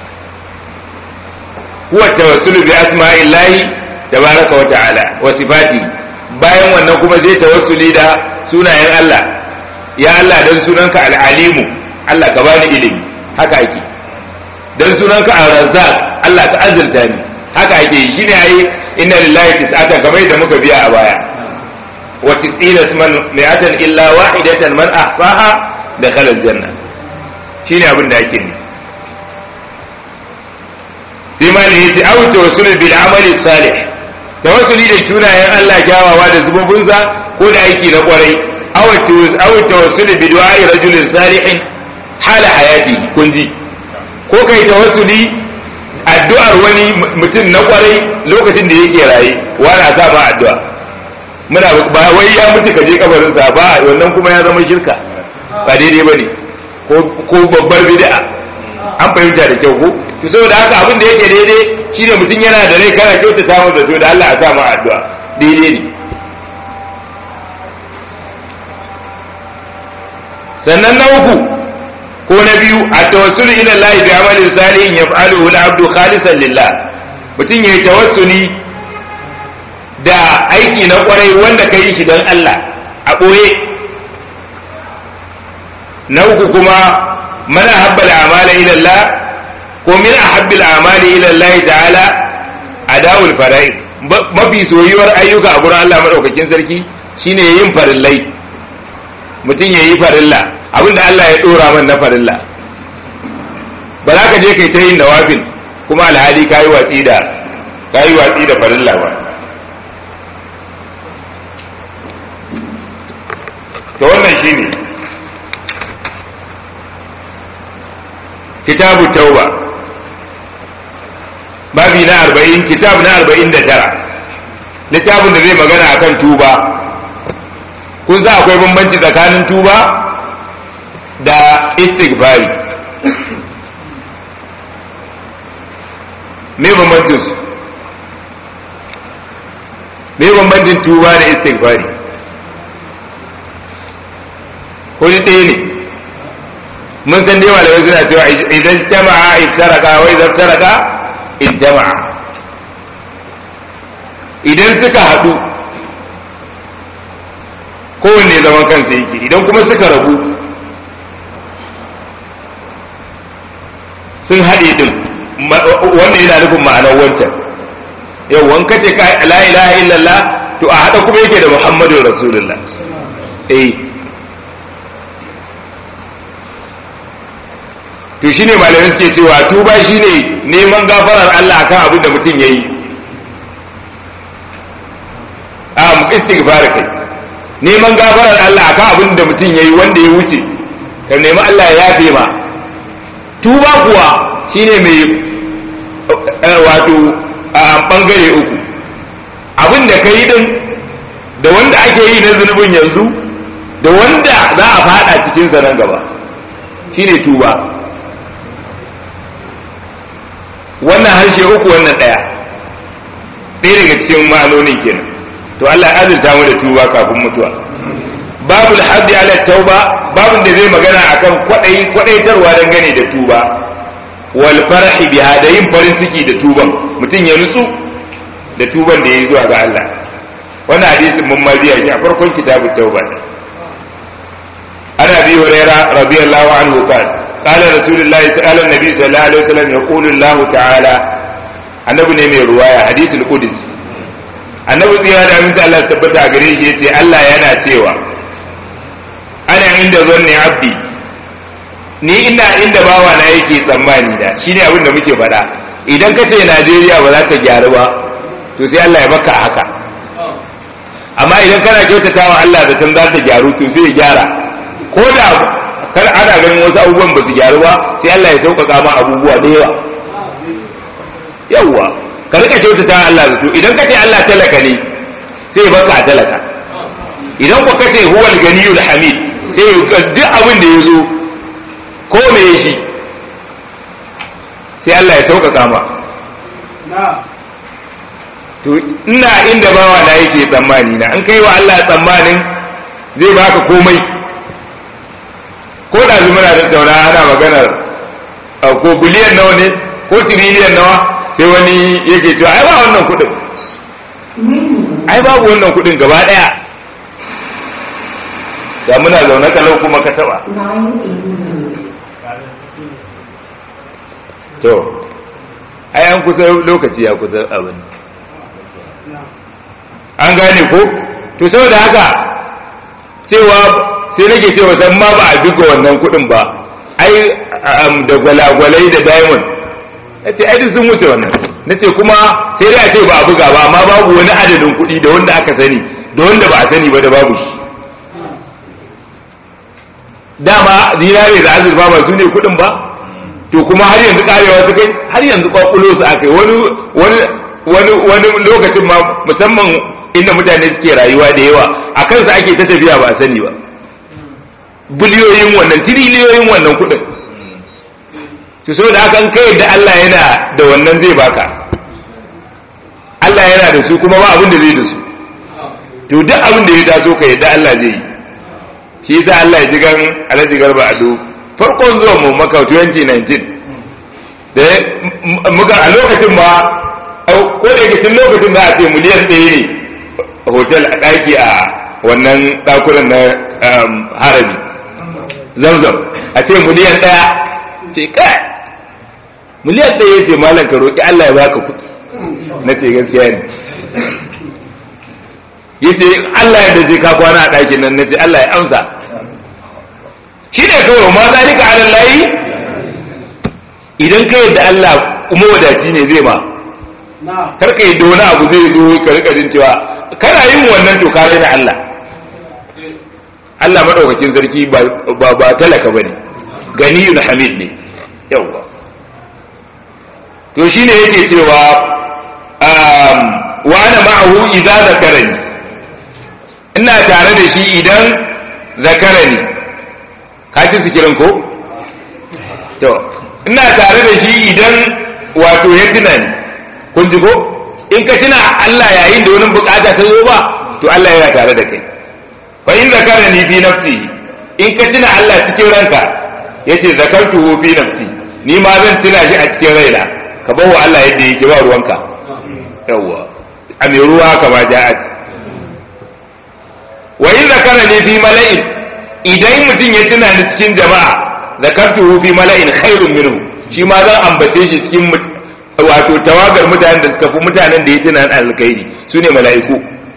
A: huwa tawassulu bi asma'illahi tabaraka wa ta'ala wa sifati bayan wannan kuma zai tawassuli da sunayen Allah ya Allah dan sunanka al-alimu Allah ka bani ilimi haka ake dan sunanka ar-razzaq Allah ka azurta ni haka ake shine ai inna lillahi tis'atan kamar da muka biya a baya wa tis'ina man mi'atan illa wahidatan man ahsaha dakhala al-janna shine abin da ake ne sai ma ne yace aw tawassul bil amali salih tawassuli da sunayen Allah kyawawa da zububunsa ko da aiki na kwarai aw aw tawassul bi du'a'i rajulin salihin hala hayati kunji ko kai tawassuli addu'ar wani mutum na kwarai lokacin da yake raye wani sa ba addu'a muna ba wai ya mutu ka je kabarin sa ba wannan kuma ya zama shirka ba daidai bane ko babbar bid'a an fahimta da kyau ko to saboda haka abin da yake daidai shine mutum yana da rai kana kyautata masa zato da Allah a sa ma addu'a daidai ne sannan na uku ko na biyu a tawassulu ila Allah bi amalin salihin yaf'aluhu al-abdu khalisan lillah mutum yayi tawassuli da aiki na kwarai wanda ka yi shi don Allah a ɓoye na uku kuma mana habbal amala ila Allah ko min ahabbil amali ila Allah ta'ala adawul fara'i mafi soyuwar ayyuka a gurin Allah madaukakin sarki shine yin farillai mutum yayi farilla abinda Allah ya dora man na farilla ba za ka je kai ta yin nawafil kuma alhali kayi watsi da kayi watsi da farilla ba to wannan shine kitabu tauba babi na arba'in kitab na arba'in da tara littafin da zai magana akan tuba kun sa akwai bambanci tsakanin tuba da istighfari me bambancin su me bambancin tuba da istighfari ko ni ɗaya ne mun san dai malamai suna cewa idan jama'a iftaraka wa idan taraka ijtama'a idan suka haɗu kowanne zaman kansa yake idan kuma suka rabu sun haɗe din wanda yana nufin ma'anar wancan yau wanka ce ka la ilaha illallah to a haɗa kuma yake da muhammadun rasulullah eh to shine malamai suke cewa tuba shine neman gafarar Allah akan abin da mutum yayi am istighfar kai neman gafarar Allah akan abin da mutum yayi wanda ya wuce ka nemi Allah ya yafe ma tuba kuwa shine mai wato a bangare uku abin da ka yi din da wanda ake yi na zunubin yanzu da wanda za a fada cikin sa nan gaba shine tuba wannan harshe uku wannan ɗaya ɗaya daga cikin ma'anonin kenan to Allah ya azurta mu da tuba kafin mutuwa babu alhabdi ala tauba babun da zai magana akan kwadai kwadaitarwa dangane da tuba wal farhi biha da yin farin ciki da tuban mutum ya nutsu da tuban da ya zuwa ga Allah wannan hadisin mun ma biya shi a farkon kitabut tauba ana bi hurairah radiyallahu anhu qala قال رسول الله تعالى النبي صلى الله عليه وسلم يقول الله تعالى annabi ne mai ruwaya hadisul qudus annabi tsira da aminta Allah tabbata a gare shi yace Allah yana cewa ana inda zanni abdi ni ina inda bawa na yake tsammani da shine abin da muke faɗa idan ka ce Najeriya ba za ta gyaru ba to sai Allah ya baka haka amma idan kana kyautatawa Allah da san za ta gyaru to sai ya gyara ko da kar ana ganin wasu abubuwan ba su gyaru ba sai Allah ya sauƙaƙa ma abubuwa da yawa yawwa ka rika kyautata Allah da to idan kace Allah talaka ne sai baka a talaka idan ku kace huwal ganiyul hamid sai duk abin da yazo ko me shi sai Allah ya sauƙaƙa ma to ina inda bawa na yake tsammani na an kai wa Allah tsammanin zai baka komai ko da zuma na tattauna ana maganar ko biliyan nawa ne ko tiriliyan nawa sai wani yake cewa ai ba wannan kudin ai babu wannan kudin gaba daya da muna zaune kalau kuma ka taba to ai an kusa lokaci ya kusa abin an gane ko to saboda haka cewa sai nake cewa san ma ba a duka wannan kudin ba ai da gwalagwalai da diamond nace ai duk sun wuce wannan nace kuma sai dai a ce ba a buga ba amma babu wani adadin kuɗi da wanda aka sani da wanda ba a sani ba da babu shi dama zinare da azurfa ba su ne kuɗin ba to kuma har yanzu karewa su kai har yanzu kwakulo su akai wani wani wani wani lokacin ma musamman inda mutane suke rayuwa da yawa a kansa ake ta tafiya ba a sani ba biliyoyin wannan tiriliyoyin wannan kuɗin to saboda haka an kai da Allah yana da wannan zai baka Allah yana da su kuma ba abin da zai da su to duk abin da ya taso ka yadda Allah zai yi shi yasa Allah ya ji gan Alhaji Garba Ado farkon zuwan mu maka 2019 da muka a lokacin ma ko da yake tun lokacin za a ce miliyan ɗaya ne hotel a ɗaki a wannan ɗakunan na harabi zamzam a ce miliyan ɗaya ce kai miliyan ɗaya ya ce malam ka roƙi Allah ya baka kuɗi na ce gaskiya ne ya ce Allah ya dace ka kwana a ɗakin nan na ce Allah ya amsa shi ne kawai ma zalika ala layi idan ka yadda Allah kuma wadaci ne zai ma kar ka yadda wani abu zai zo ka rika jin cewa kana yin wannan to ka da Allah Allah madaukakin sarki ba ba talaka bane ganiyun hamid ne yawa to shine yake cewa wa ana ma'ahu idza zakarani ina tare da shi idan zakarani ka ci sikirin ko to ina tare da shi idan wato ya tuna ni kun ji ko in ka tuna Allah yayin da wani bukata ta zo ba to Allah yana tare da kai fa in zakarani fi nafsi in ka tuna Allah cikin ranka yace zakartuhu fi nafsi ni ma zan tuna shi a cikin raina ka bawa Allah yadda yake ba ruwanka yawwa a mai ruwa kama ja'at wa in zakarani fi mala'in idan mutum ya tuna ni cikin jama'a zakartuhu fi mala'in khairun minhu shi ma zan ambace shi cikin wato tawagar mutanen da suka fi mutanen da ya tuna alkhairi su ne mala'iku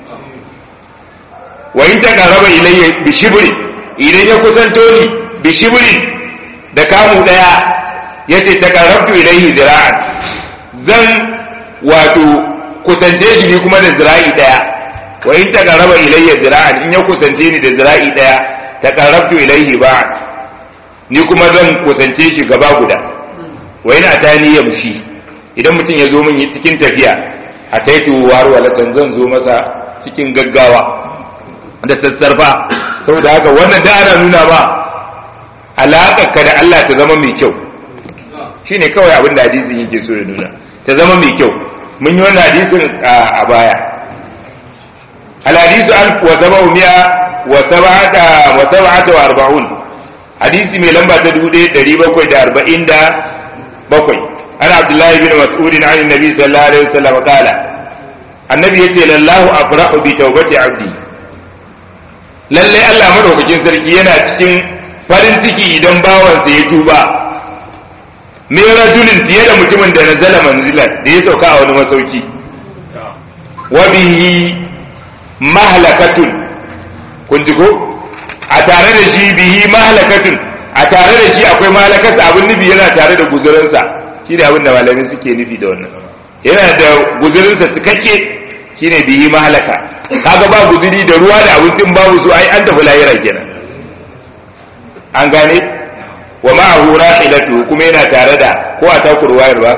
A: wa in taqarraba ilayya bi shibri idan ya kusanto ni bi shibri da kamu daya yace taqarrabtu ilayhi zira'an zan wato kusance shi ni kuma da zira'i daya wa in taqarraba ilayya zira'an in ya kusance ni da zira'i daya taqarrabtu ilayhi ba'd ni kuma zan kusance shi gaba guda wa ina tani yamshi idan mutum ya zo min cikin tafiya a taitu warwalatan zan zo masa cikin gaggawa da sassarfa saboda haka wannan da ana nuna ba alaƙarka da Allah ta zama mai kyau shine kawai abin da hadisin yake so ya nuna ta zama mai kyau mun yi wannan hadisin a baya الحديث ألف وسبع مئة وسبعة وسبعة وأربعون حديث من لمبة تدودي تريبا كوي دا أربعين دا بكوي أنا عبد الله بن مسعود عن النبي صلى الله عليه وسلم قال النبي يقول الله أفرح بتوبة عبدي lallai Allah madaukakin sarki yana cikin farin ciki idan bawansa ya tuba min rajulin fiye da mutumin da nazala manzilan da ya sauka a wani masauki wa bihi mahlakatun kun ji ko a tare da shi bihi mahlakatun a tare da shi akwai mahlakarsa abin nufi yana tare da guzurinsa shi ne abin da malamin suke nufi da wannan yana da guzurinsa cikakke shi ne bihi mahlaka kaga ba guzuri da ruwa da abincin babu su ai an tafi lahira kenan an gane wa ma'ahu rahilatu kuma yana tare da ko a takur wayar ba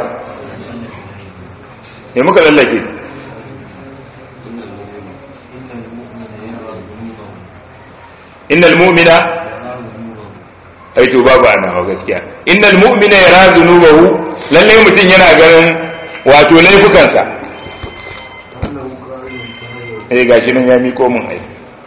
A: me muka lallake innal mu'mina ai to babu ana wa gaskiya innal mu'mina yara dhunubahu lalle mutum yana ganin wato laifukansa eh gashi nan ya miko mun ai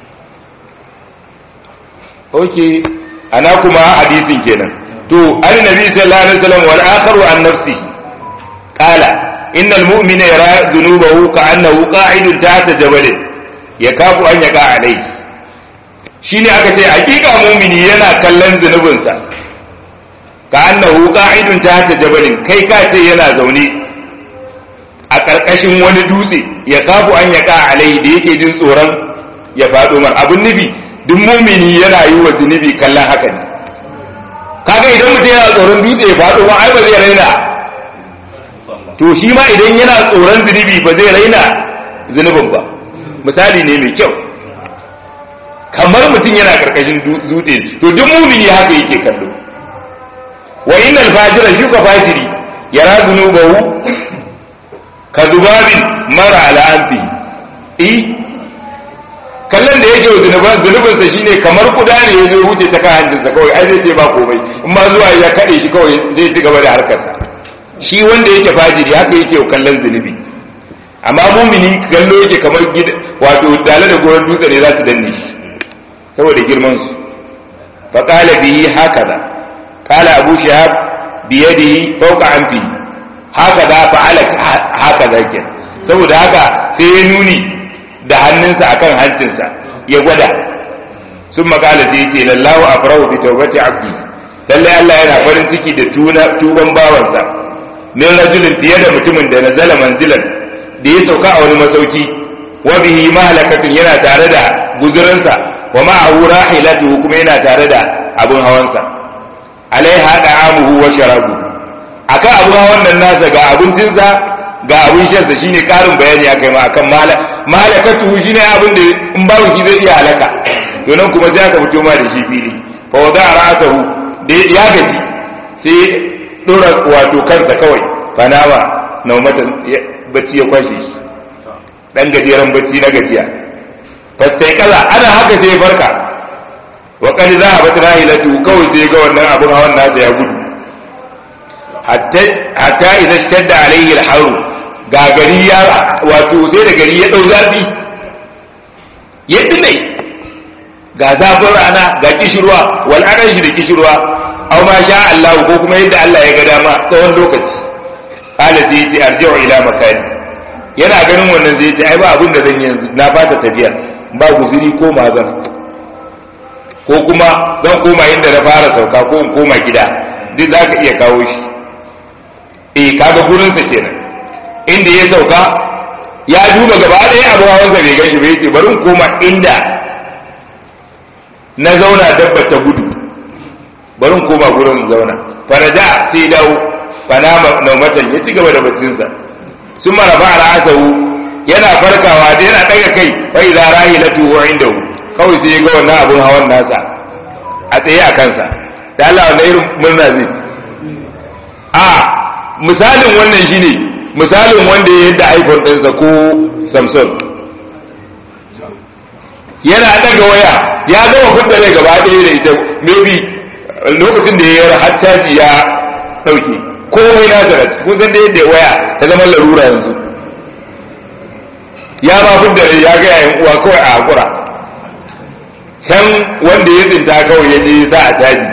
A: okay ana kuma hadisin kenan to annabi sallallahu alaihi wasallam wal akharu an nafsi qala innal mu'mina yara dhunubahu ka'annahu qa'idun tahta jabalin yakafu an yaqa alayhi shi ne aka ce hakika mumini yana kallon zunubinsa ka annahu qa'idun tahta jabalin kai ka ce yana zaune a ƙarƙashin wani dutse ya kafu an ya ka alai da yake jin tsoron ya faɗo mar abin nufi duk mumini yana yi wa zunubi kallon haka ne kaga idan mutum yana tsoron dutse ya faɗo ma ai ba zai raina to shi ma idan yana tsoron zunubi ba zai raina zunubin ba misali ne mai kyau kamar mutum yana karkashin dutse to duk mumini haka yake kallo wa innal fajira shi ka fajiri yara zunubahu ka zubabin mara al'anfi i kallon da yake zunuban zunubinsa shine kamar kuda ne ya zo wuce ta kan hancinsa kawai ai zai ce ba komai in ma zuwa ya kaɗe shi kawai zai ci gaba da harkarsa shi wanda yake fajiri haka yake kallon zunubi amma mumini kallo yake kamar wato dale da goron dutse ne za su danne shi saboda girman su fa qala bihi hakaza qala abu shihab bi yadihi fawqa anfi hakaza fa'ala hakaza ke saboda haka sai ya nuni da hannunsa akan hancinsa ya gwada sun makala sai yace lallahu afrahu bi tawbati abdi lalle Allah yana farin ciki da tuban bawansa min rajulin fiye da mutumin da nazala manzilan da ya sauka a wani masauki wa bihi mahlakatun yana tare da guzurinsa wa ma'ahu rahilatuhu kuma yana tare da abun hawansa alaiha da'amuhu wa sharabu akan abun hawan nan nasa ga abincinsa ga abin shansa shine karin bayani akai ma akan mahlakatuhu shine abin da in babu shi zai iya halaka to nan kuma sai aka fito ma da shi fili fa wada ra'atahu da ya gaji sai dora wato kansa kawai fanama naumatan bacci ya kwashe shi dan gajeren bacci na gajiya fastai kaza ana haka sai ya farka wa qad zahabat rahilatu kawai sai ga wannan abun hawan nasa ya gudu hatta hatta idan shadda alaihi al ga gari ya wato sai da gari ya dau zafi ya dinai ga zafin rana ga kishirwa wal shi da kishirwa aw ma sha Allah ko kuma yadda Allah ya ga dama tsawon lokaci qala sai yace arji'u ila makani yana ganin wannan zai ce ai ba abin da zan yanzu na fata tafiya ba guzuri ko mazan ko kuma zan koma inda na fara sauka ko in koma gida duk za ka iya kawo shi eh kaga gurinsa kenan inda ya sauka ya duba gaba ɗaya abu hawansa bai gan shi bai ce bari in koma inda na zauna dabba ta gudu bari in koma gurin in zauna faraja sai dawo fanama naumatan ya ci gaba da baccinsa sun marafa al'asahu yana farkawa da yana ɗaga kai bai za rahi na tuwo inda kawai sai ya ga wannan abun hawan nasa a tsaye a kansa da Allah wannan irin murna zai a misalin wannan shine misalin wanda ya yadda iPhone ɗinsa ko Samsung yana ɗaga waya ya gama fitar da gaba ɗaya da ita maybe lokacin da ya yi har caji ya ɗauke komai na zarat kun san da yadda waya ta zama larura yanzu ya ma fi da ya ga yayin uwa kawai a hakura can wanda ya tsinta kawai ya je sa a caji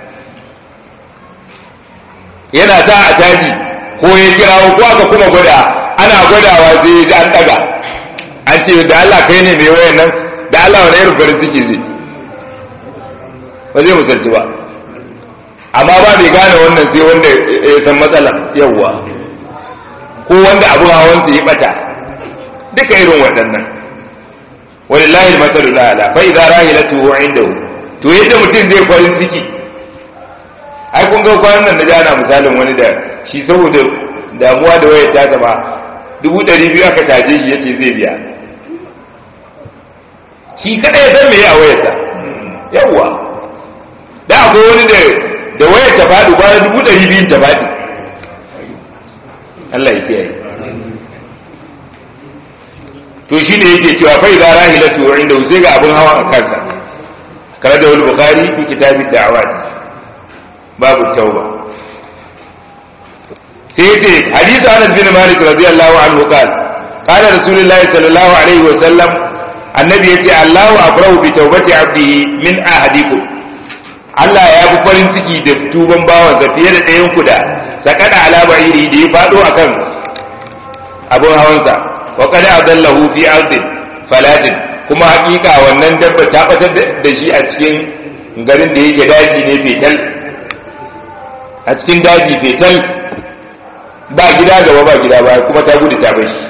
A: yana sa a caji ko ya kirawo ko aka kuma gwada ana gwadawa sai ya ji an daga an ce da Allah kai ne mai wayan nan da Allah wani irin farin ciki zai ba zai musalci ba amma ba bai gane wannan sai wanda ya san matsala yawwa ko wanda abun hawan ya bata duka irin waɗannan walillahi al-masalu ala fa idza rahilatu indahu to yadda mutum zai farin ciki ai kun ga kwanan nan da jana misalin wani da shi saboda damuwa da wayar ta zama dubu ɗari biyu aka taje shi yace zai biya shi kada ya san me ya wayarsa yawwa da akwai wani da da wayar ta faɗi bayan dubu ɗari biyun ta faɗi Allah ya kiyaye to shi ne yake cewa fa idza rahilatu inda sai ga abun hawa a kansa kare da wal bukhari fi kitabid da'awat babu tauba sai yace hadisi Anas bin Malik radiyallahu anhu qala qala rasulullahi sallallahu alaihi wa sallam annabi yace Allahu afrahu bi tawbati abdihi min ahadikum Allah ya fi farin ciki da tuban bawansa fiye da ɗayan ku da sakada ala ba'iri da ya faɗo akan abun hawansa wa qad adallahu fi ardin faladin kuma hakika wannan dabba ta batar da shi a cikin garin da yake daji ne fetal a cikin daji fetal ba gida gaba ba gida ba kuma ta gudu ta bar shi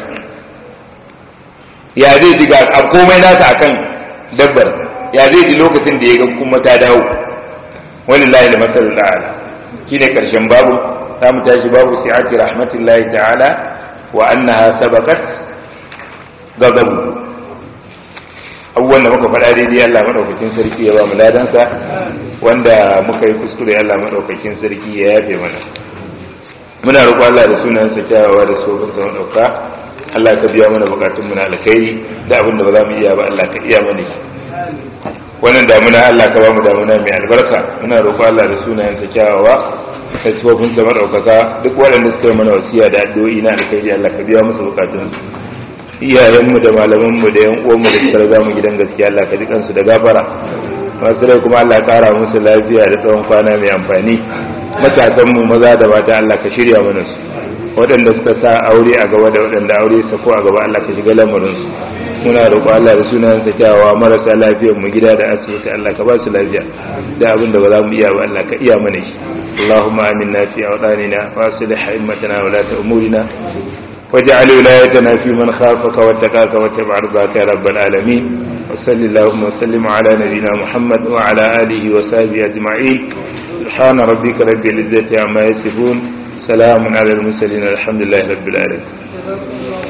A: ya zai ji ga komai nasa akan dabbar ya zai ji lokacin da ya ga kuma ta dawo walillahi al-masal ala shine karshen babu za mu tashi babu si'ati rahmatillahi ta'ala wa annaha sabaqat ghadabu abubuwan da muka faɗa daidai Allah maɗaukakin sarki ya ba mu ladansa wanda muka yi kuskure Allah maɗaukakin sarki ya yafe mana muna roƙo Allah da sunansa kyawawa da sofin sa maɗauka Allah ka biya mana bukatun mu na alkhairi da abin da ba za mu iya ba Allah ka iya mana wannan damuna Allah ka ba mu damuna mai albarka muna roƙo Allah da sunayensa kyawawa da sofin sa maɗaukaka duk waɗanda suka yi mana wasiya da addu'o'i na alkhairi Allah ka biya musu bukatun su iyayenmu da malamanmu da yan uwanmu da suka riga mu gidan gaskiya Allah ka ji kansu da gafara masu rai kuma Allah kara musu lafiya da tsawon kwana mai amfani matasan mu maza da mata Allah ka shirya mana su waɗanda suka sa aure a gaba da waɗanda aure sa ko a gaba Allah ka shiga lamarin su muna roƙo Allah da sunan sa kyawawa marasa lafiyar mu gida da asibiti Allah ka ba su lafiya da abin da ba za mu iya ba Allah ka iya mana shi اللهم آمنا في أوطاننا وأصلح أئمتنا ولاة أمورنا واجعل ولايتنا في من خافك واتقاك واتبع رضاك يا رب العالمين وصل اللهم وسلم على نبينا محمد وعلى آله وصحبه أجمعين سبحان ربك رب العزة عما يصفون سلام على المرسلين الحمد لله رب العالمين